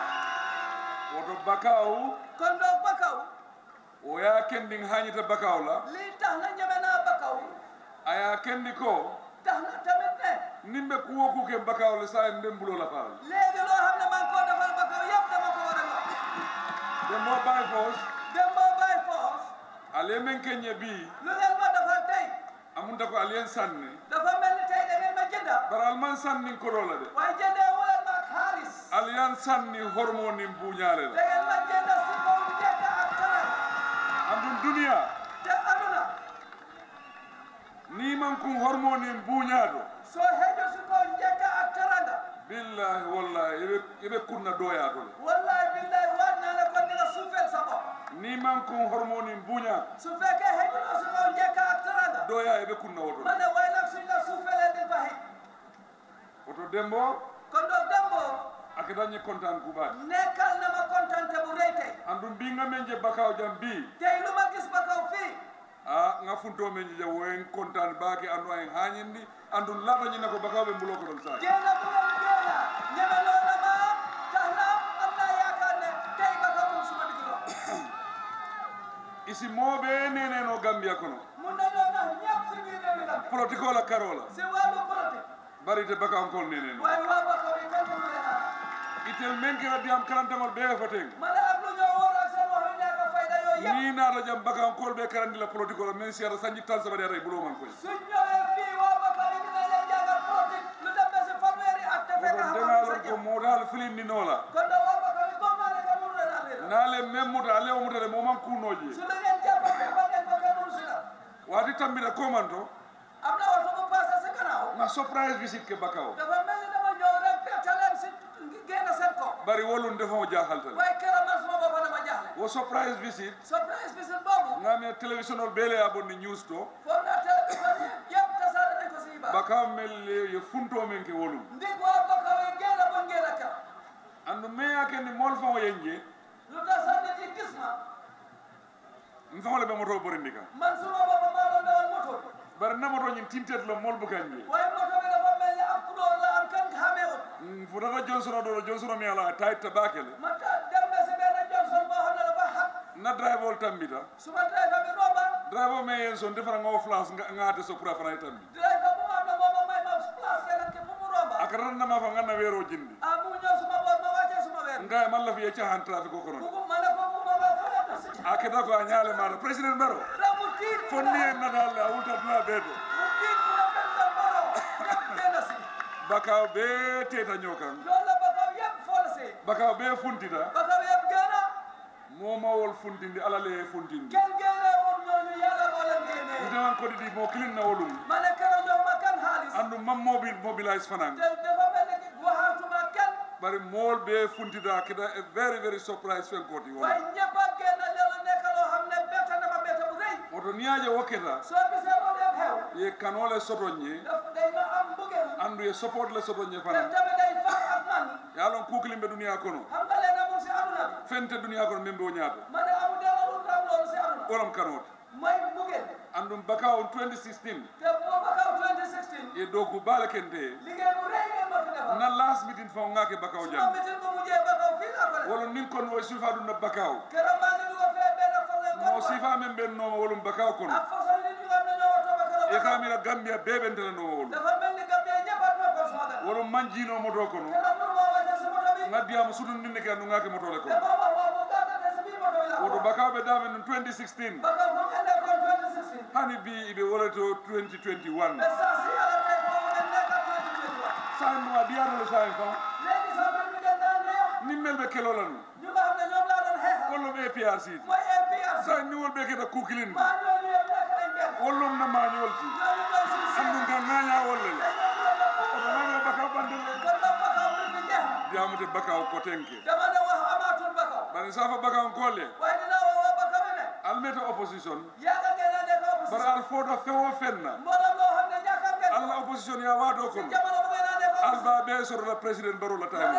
woto bakaw kon donc Bakaw o ya kendi hañita bakaw la lii tax na ñeme naa Bakaw aya kendi ko tax na tamit ne nimɓe kuwo kuke bakaw le sa en dembulo la faal léegi loo xam ne maa ngi koo defal Bakaw yëpp dama ko war a wax dembo bay fos Dembo Baye Force ale men keñe bi lu ngeen ma defal tey amunta ko aliyen sanni dafa mel ni tey da ngeen ma jënda bara alman sannin koɗola de waaye jëndee wuleen ma ak xaalis aliyan sanni hormo nin buñale da la ngeen ma jënda si kaw njëkk ak teral andum duniya te aduna ni man kum hormo nin buñaɗo soo xeeju si kaw njëkk ak teranga billahi wallahi eɓe eɓe kunna doyatole wallahi billahi waat naa ne kon di nga suufeel sa bopp ni man kum hormo nin buña su fekkee xeejuloo si kaw njëkk ak teranga doya eɓe kunna woto ma ne waaye nag suñ la suufeelee di fa xëy oto dembo kon donc Dembo ake dañe contane kuɓaɗi nekkal na ma kontante bu rëy tey andum mbinga men je bakaw jam bi tey lu ma gis Bakaw fii a nga funto men je woyen contane baake andu en hañindi andum latañina ko bakaw ɓe mbulo ko ɗon sa génna bu ngeen génna ñeme loo na ma tax na am naa yaakaar ne tey Bakaw moom suma digg dox isi moɓe neneno gambia kono mun nañoo nax ñëpp si biir réew mi nag politique ola karola si wàllu politique barite bakankol neneno waaye waa Bakaw yi kenn mënu leen a itel men kera diyam karantamol ɓe foten ma ne ak lu ñoo war ak seen wax yu ñàkk a fayda yooyu yëpp ni naata jam bakankol ɓe karandi la politique ola men siyata sañi tan sabaɗi ata e buloman koy suñ ñëwee fii waa Bakaw yi dinañ leen jàngal politique lu dem ba si fanweeri at te fekk oto xamuñu sa ndemalon ko jëm moɗal filindinola kon nag waa Bakaw yi comme naa ne kenn mënu leen a leer naale men muta ale o mutade moman kunoji su la ngeen jàppante ba ngeen ko kenn mënu si la wati tambita komanto am na oto bu passé si gannaaw nga surprise visite ke bakaw dafa mel ni dama ñëw rek bette leen si génn seen kaw bari wolum defamo jahaltale waaye keroog man suma bopp dama jaaxle wo surprise visit surprise bi seen boobu ngami télévision ol beele a bonni news to foog naa télévision yi yëpp tasaare nañ ko si xibaar bakaw mel ye funto men ke wolum ndig waa Bakaw yi génn ba ngeen a keroog andu meyakende mol famo yenje lu tax sax nit yi gis ma n famole ɓe moto borindi kam man suma bopp maa doon dawal moto bi bari namoto ñin tintet lo mol bukanje waaye moto bi dafa mel ni am couleur la am kenn xamee wut futata johnson ɗo ɗo johnson mi ala tayit tabakele ma ta dem na si benn Johnson boo xam ne dafa xat na drive ol tambita suma driver bi romba drive o me yen son defara ngawo place ngate so pour afana tambi driver bu am na booba may ma place keneen ki fu mu romba akaratnama fa ganna weero jindi ah mu ñëw suma boor ma wàccee suma weer ngaye malla fiye cahan trafic o kono bugu ma ne ko bu ma ma fële na si a keta ko a ñaale maɗa président mbaro da mu tiit fonni en natalle a wultatna ɓeeto mu tiit bakaw be teta ñokan loolu la bakaw yëpp forcé bakaw be funtita bakaw yëpp génn momawol funtindi alale funtindi kenn génne woon ñooñu yàlla moo leen génnee ndewan ko didi mo kilin na wolum ma ne keroog jox ma kan xaalis andu mam mobil mobilize fanan te dafa mel ni waxaatuma kenn bari mool be funtita kita a very very surprise fen koti wala waaye ñëpp a génn loolu nekk loo xam ne bett na ma bett bu rëy woto niyaje wokketa soo gisee moo dem xew ye kanole sotoñe daf day ma am mbugel andu ye support le sotoñe te fanan tamit day far ak man yalon kukilimbe duniya kono xam nga leen amul si aduna bi fente duniya kono membe o ñaato ma ne amul dara lu raw loolu si aduna wolam kanote mooy mbugel andum bakaw 2016 te boo bakaw 2016 ye doku bala kente liggéey bu rëy ngeen ma fi defal na last meeting fa ngake bakaw suma jam mitin bu mujjee bakaw fii laa ko def wala nin kon wo sulfa dum na bakaw keroog maa ngi dugal fee benn façon mo kon sifa men ben no wolum bakaw kono ak façon nit ñu xam ne ñoo watoo ba keroog e bakaw kamira gambia bebentela no wolum dafa mel ni Gambie ñëpp at ma ko suma gën wolum manjino moto kono keroog mënu ma wàcce si moto bi ngaddiyama sudun ninne ke andu ngake motole te kono ma wax wax bu gàtt te si biir moto bi laa woto ko bakaw be damen no 2016 bakaw fu ngeen nekkoon 2016 hani bi ibe wolato 2021 mais saa si yàlla tey foofu ngeen nekk ak 2021 sain mo adiyatole sain fa léegi sax mbir mi ngeen daan neex nimmel be kelolanu ñu nga xam ne ñoom laa doon xeexal wollum APRC mooy APRC sain ni wol be keta kukilin maa ñooñu yëpp nekk nañ benn wollum na mañol ti ñooñu ñooy suñu seen andu nga ngaya wolle te ñooñu la ko oto nanga bakaw bandele kon nag bakaw mbir mi jeex diamute bakaw kotenke dama ne wax amaatul bakaw bari safa bakaw kolle waaye dinaa wax waa bakaw bi ne almeta opposition yàgg ngeen a nekk bara opposition al foto fewo fenna mbooloo moo xam ne ñàkkam ngeen allah opposition ya waado kono jamono bu ngeen a nekk opposition alba be sorola président baro la time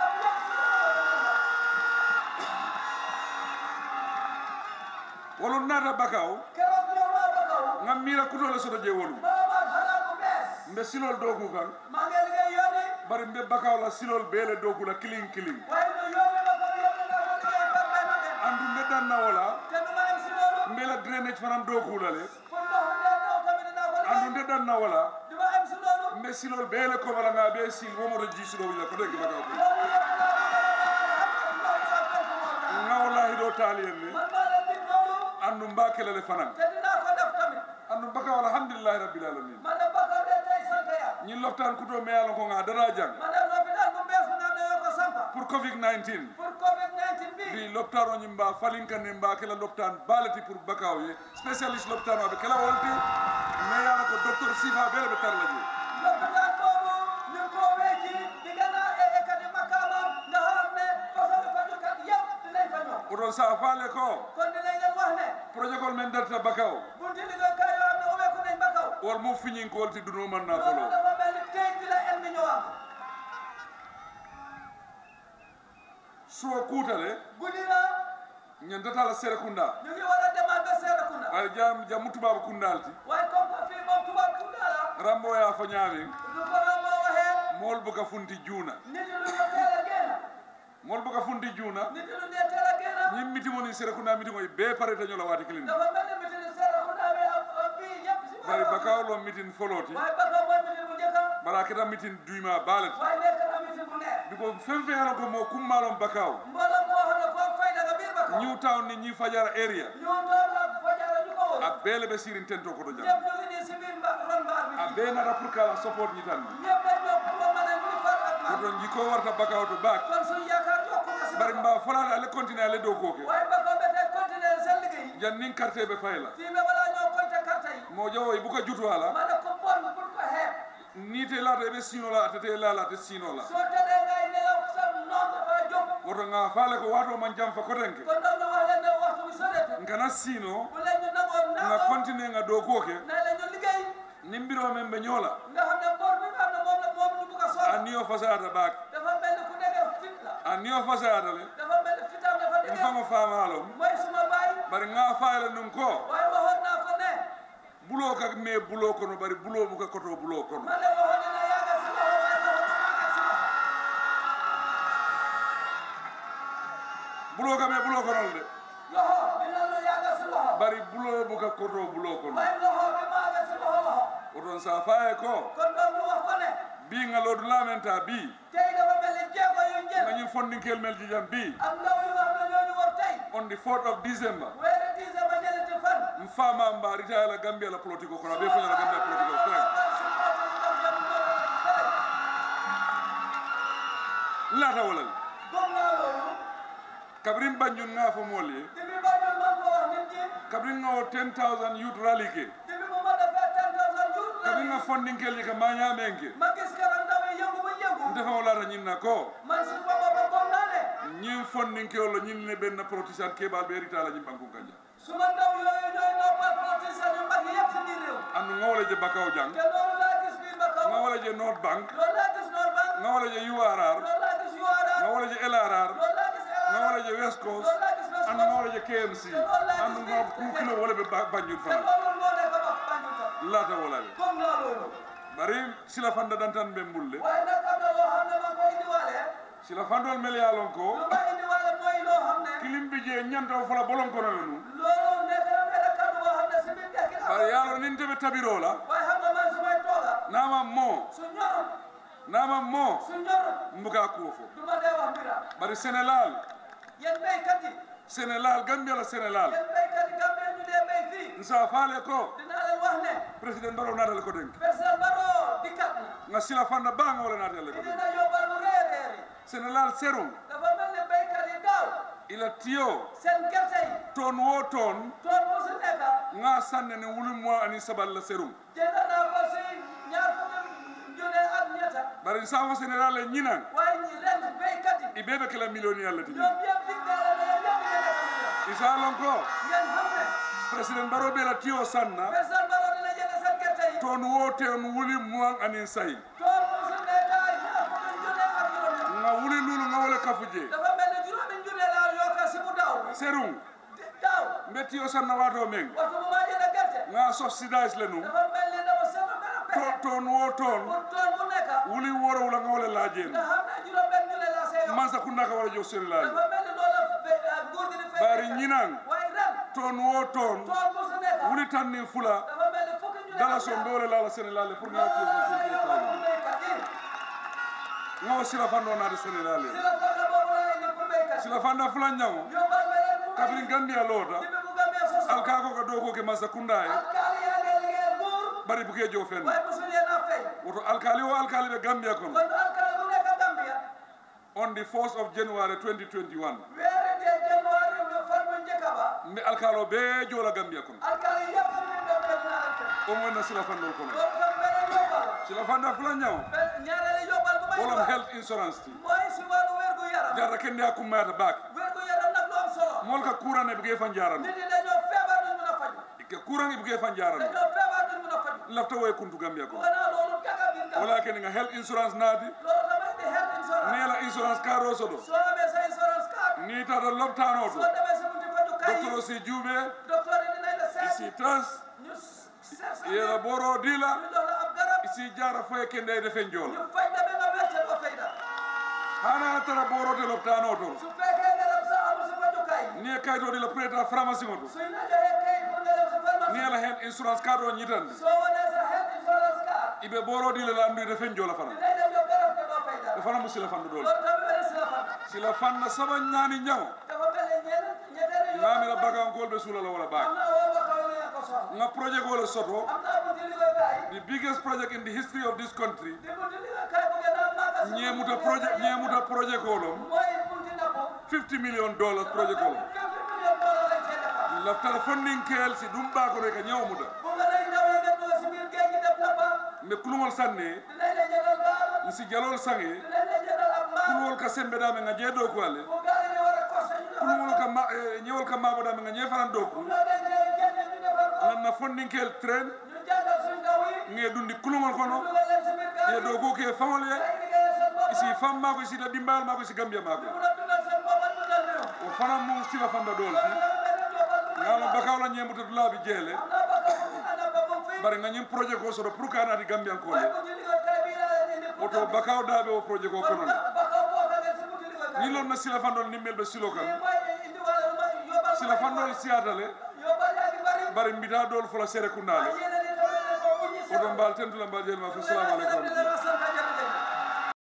wolu nata bakaw keroog ñoom waa bakaw ngam mira kutole soto je wolu maa ma xalaat bu bees mbe silol dogu kan maa ngi liggéey yoon yi bari mbe bakaw la silol bele dogu la kiling kiling waaye ñu yoon yi bakaw yëpp nga ko liggéey par benn benn andu mbe danna wala te du ma dem si loolu mbe la drainage fanan dogu la le pour ndox mi leen daw tamit dinaa ko andu liggéey nde danna wala du ma am si loolu mbe silol bele ko wala nga be sil womoto ji silo wala ko degi bakaw ko loolu yëpp laa ko nga wallahi do taliyen ne man maa leen dig loolu andu mbakele le fanan te dinaa ko def tamit andu bakaw alhamdulillah rabbil alamin man de bakaw de tey sant yàlla ñi loptaan kuto me yalon ko nga dara jang man de lopitaan bu bees bu nga xam ne yoo ko sampa pour covid 19 pour covid 19 bi bi loptaan o ñimba falinkanne mba kela loptaan balati pour bakaw ye spécialiste loptaan oɓe kala wolti mais yala ko docteur sifa bele ɓe tarla je lopitaan boobu ñu ngi koo wecci di gën a ekkati makaamam nga xam ne façon fajukat yëpp dinañ fa ñëw oɗon sa faale ko kon dinañ leen wax ne projet kol men darta bakaw bunti liggéeykaay yoo xam ne ubbeeku nañ ba kaw wol mo fiñin ko wolti duno man na loolu folo dafa mel ni tey bi la en bi ñëwaat suwo kuutale guddi na ñen datala sere kunda ñu ngi war a demaat ba Serekunda ay jam jammu tubabu kundalti waaye comme que fii moom tubaab Kunda la rambo ya fo ñaamin lu ko moo waxee mool buka funti juuna nit ñi du ñu teel a génn mool buka funti juuna nit ñi du ñu teel a génn ñim mitimoni sere kunda mitimoy be pareta ñola waati kilin dafa mel ni mitin Serekunda bi am am bii yëpp si bari wàllu bakaw lo mitin foloti waaye Bakaw mooy mitin bu njëkk a bara keta mitin duyma baalati waaye nekk na mitin bu neex biko fen fen yana ko mo kummalon bakaw mbooloo moo xam ne koo fay daga biir Bakaw new town ni ñi fajara area ñu doon la fajara ñu ko wër a beele ɓe sirin tento koto jam ñëpp ñu ngi nii si biir mba ron mbaar bi a fii be nata pour kala support ñi tan ñëpp dañ ñëw pour nga mën a ñu far ak man koto jiko warta bakaw to baak kon suñu yaakaar yokku na si bari Bakaw mba folade ale continue ale dow koke waaye Bakaw ba tey continuer seen liggéey jan nin carte ɓe fayla fii ba balaa ñoo compter carte yi mo jawoy buka jutu ala ma ne ko bon pour ko xeeb ni te lata eɓe sinola atete lala ate sinola soo tëddee ngay nelaw sa noon dafa jóg woto nga faale ko wato man jam fa kotenke kon donc ñu wax leen ne waxtu bi sorete nkana sino bu leen ñu nangoo nga nangoo continue nga dow koke ne la ñu liggéey nin mbiro men ɓe ñoola nga xam ne bor bi nga xam ne moom la moom ñu bugg a a soxla niyo fasata baak dafa mel ni ku nekk fit la a niyo fasata le dafa mel ni fitam dafa n nekk fango famalom mooy suma baay bari nga faale nun ko waaye waxoon naa ko ne bulo ka me bulo kono bari bulo buka koto bulo kono man de waxoon dina yàgg si loxo waaye waxoon dina yàgg si loxo bulo ka me bulo konol de loxo dina la yàgg si loxo bari bulo buka koto bulo kono waaye loxo bi maa ngi si loxo loxo oton sa faye ko kon donc ñu wax ko ne bi nga lodu lamenta bi tey dafa mel ni jéego yu njël ngañum fondinkel mel jijam bi am ndaw yu nga xam ne ñoo ñu war tey on the 4th of december weeri dixième ba ñeenti fan m fama mba ritaya la gambia la politique kono aɓe foñala gambia politique o frère lata walal gom naa loolu kabrin banjun nga fo mol ye dibi Banjul man ko wax nit ñi kabrin nga o 10000 youth rally ke dibi bu ma defee ten thousand youth kabrin nga rally funding kel ye ka maña menke ma gis keroog ndaw yi yëngu ba yëngu ndefa wala ñinna ko man si boppam ba gom naa ne ñin funding ke wala ñin ne benn protisan kebal be rita la ñin banku kanja su ma ndaw yooyu ñooy noppal politicien yu mag yëpp si biir réew andu nga wala je bakaw jang te loolu laa gis biir ba kaw nga wala je north bank loolu laa gis Nord Bank nga wala je urr loolu laa gis URR nga wala je lrr loolu laa gis nga LRR wala je west coast loolu laa gis West andu nga Coast wala je kmc andu nga ku kilo wala be ba- banjul te fana loolu moo nekk ba Banjul tam lata wala le gom naa loolu bari sila fanda dantan be mbulle waaye nag am na loo xam ne ma koy indiwaale sila fandol mel ya lon ko lu ma indiwaale mooy loo xam ne kilim bi je ñantaw fala bolon kono nu loolu nekk na benn kàddu boo xam ne si biir dekki bari yalo nin tebe tabiro la waaye xam nga man su may tooga nama mo su ñorul nama mo su ñorul mbuga kuwo fo du ma dee wax mbira bari sénégal yéen béykat yi sénégal gambia la sénégal yéen béykat yi Gambie ñu dee béy fii nsa faale ko dinaa leen wax ne président baro natale ko denk président Barrow dikkat na nga sila fanda ba nga wala natale ko denk dina yóbbal lu réer réer yi sénégal serum dafa mel ni béykat yi daaw ila tiyo seen gerte yi ton wo ton tool bu si nekk nga sanne ne wulu mo ani sabal la serum jënd naa ko si ñaar fukki junne ak ñetta bari nsa fo sénégal le ñinan waaye ñi ren béykat yi i bebe kala millionnaire la tini ñoom ñëpp dig naa la ne ñëpp yéen a ko mën isa lon ko ngeen xam ne président baro be la tiyo sanna président Barrow dina jënd seen gerte yi ton wo ten wuli mo ani say tool bu si nekk ñaar fukki junne ak juróom nga wuli lulu nga wala kafuje dafa mel ni juróomi junne laa yokk si bu daaw serum di- daaw mbe tiyo sanna wato meng waxtu bu ma jënd gerte nga subsidize le nu dafa mel ni dama seetlu benn to pexe ton wo ton pour tool bu nekk wuli woro wala nga wala lajen nga xam ne juróom benn junne laa see yokk mansa kunda ka wala jo sénégal dafa mel ni loolu la be- ah, nguur gi di fay bari béykat. ñinan waaye ren ton wo ton tool bu si nekk wuli tan ni fula dafa mel ni fukki junne dala ak so ñaar. mbe wala lala sénégal pour nga loolu tiyo la ko see ko yokkal pour béykat yi nga wa sila fando na de sénégal si la fànn boobu laa indi pour béykat yi sila fanda fula ñango yóbbal ma leen pour kabrin béykat gambia lota yi bi mu gambee soso alka ko ka do ko ke masa kunda e alkaali yaa ngi liggéeyal nguur bari bu ke jo fen waaye mosul leen a fay woto alkali o alkali be gambia kono kon alkaali bu nekk Gambia on the 4th of january 2021 weeri dee janvier bi fan bu njëkk ba mbe alkalo be jola gambia kono alkaali yëpp si biir Gambia dinaa leen fay o mo na sila fando kono loolu tam beneen yóbbal sila fanda fula ñango benn ñaareelu yóbbal bu may wolom jox health insurance ti mooy si wàllu wérgu yaram jarra kende akkummayata baake wérgu yaram nag lu am solo mol ka kurane buge fan jarano nit ñi dañoo feebar duñ mën a faju ke kurange buge fan jarano dañoo feebar duñ mën a faju lafta woye kuntu gambia ko gannaaw loolu jaga biir Gambia wala kene nga health insurance naati loolu damay di health insurance nela insurance karo soɗo soo amee sa insurance card ni tata loptano to soo demee si bunti fajukaay yi docteur o si juuɓe docteur yi dinañ la seet isi tas ñu seet sa yera boro dila ñu jox la ab garab isi jara foye kendeyde fen joola ñu faj la ba nga wér te doo fay dara hana tara borote loptano to su fekkee garab sax amul si fajukaay ni e kayitode la président pharmacie o to suñ la joxee kayit pour nga dem si ni pharmacie ala hen insurance card o ñitande soo wanee sa health insurance card iɓe boro dila la andude fen joola fana dinañ la jox garab te doo fay dara e fana mo sila fandu ɗon loolu tamit benn si la fan sila fanna saba ñaani ñawo dafa mel ni ñeneen ñeneen yoo ngamira bagankol ɓe suulala wala am baak naa woo ba kaw ne ko soxla nga projet gole soto am naa bunti liggéeykaay the biggest project in the history of this country di bunti liggéeykaay bu gën a màgg si ñeemuta projet ñeemuta projet kolom mooy bunti napp 50 million dollars projet kolom fifty million dollar lañ cee defar laftara funding kel si ɗum ɓakore ka ñawmuta bu nga lay ndawee nga dugg si biir géej gi def nappa mbe kulugol sanne dinañ la jëndal gaal si jalol sange dinañ la jëndal ab maal kulugol ka sembeɗame nga jeeɗo ko ale bu gaal yi di war a costé ñu defar kulugol ka ma eh, ñewol ka maɓoɗame nga ñefanan dow ku ñoo dañ leen génne ñu defar ko ganna funding kel train ñu jàngal suñ ndaw yi nge ɗum ndi kulugol kono dugal leen si biir gaal ye yi dow ko ke famol ye ay liggéeyal seen bopp isi fam mako isi da dimbal mako isi gambia mako mun a dundal seen bopp ak dundal réew o fana mum sila fanda ɗol loolu dafa mel ni joobal bu may ngala bakawla ñemuta dulaɓe jeele am naa bakka bu fi ana ba mu fi bari nga ñim projet ko soto pour kanati gambiyankole waaye bunti liggéeykaay bii laa leen indi pour oto bakaw daɓe o projet ko konon bakkaw boo ka ngeen si bunti liggéeykaay ni lon na sila fandol nimmel ɓe silo lii kan mooy indi wala ma yóbbal sila fandol siyatale yóbbal yaa ngi bari bari mbita dol fula sere kundale yéen a ngi doon ne ko uñi oto mbal tentula mbal jelma fo salamu aleykum wa rahmatullah sant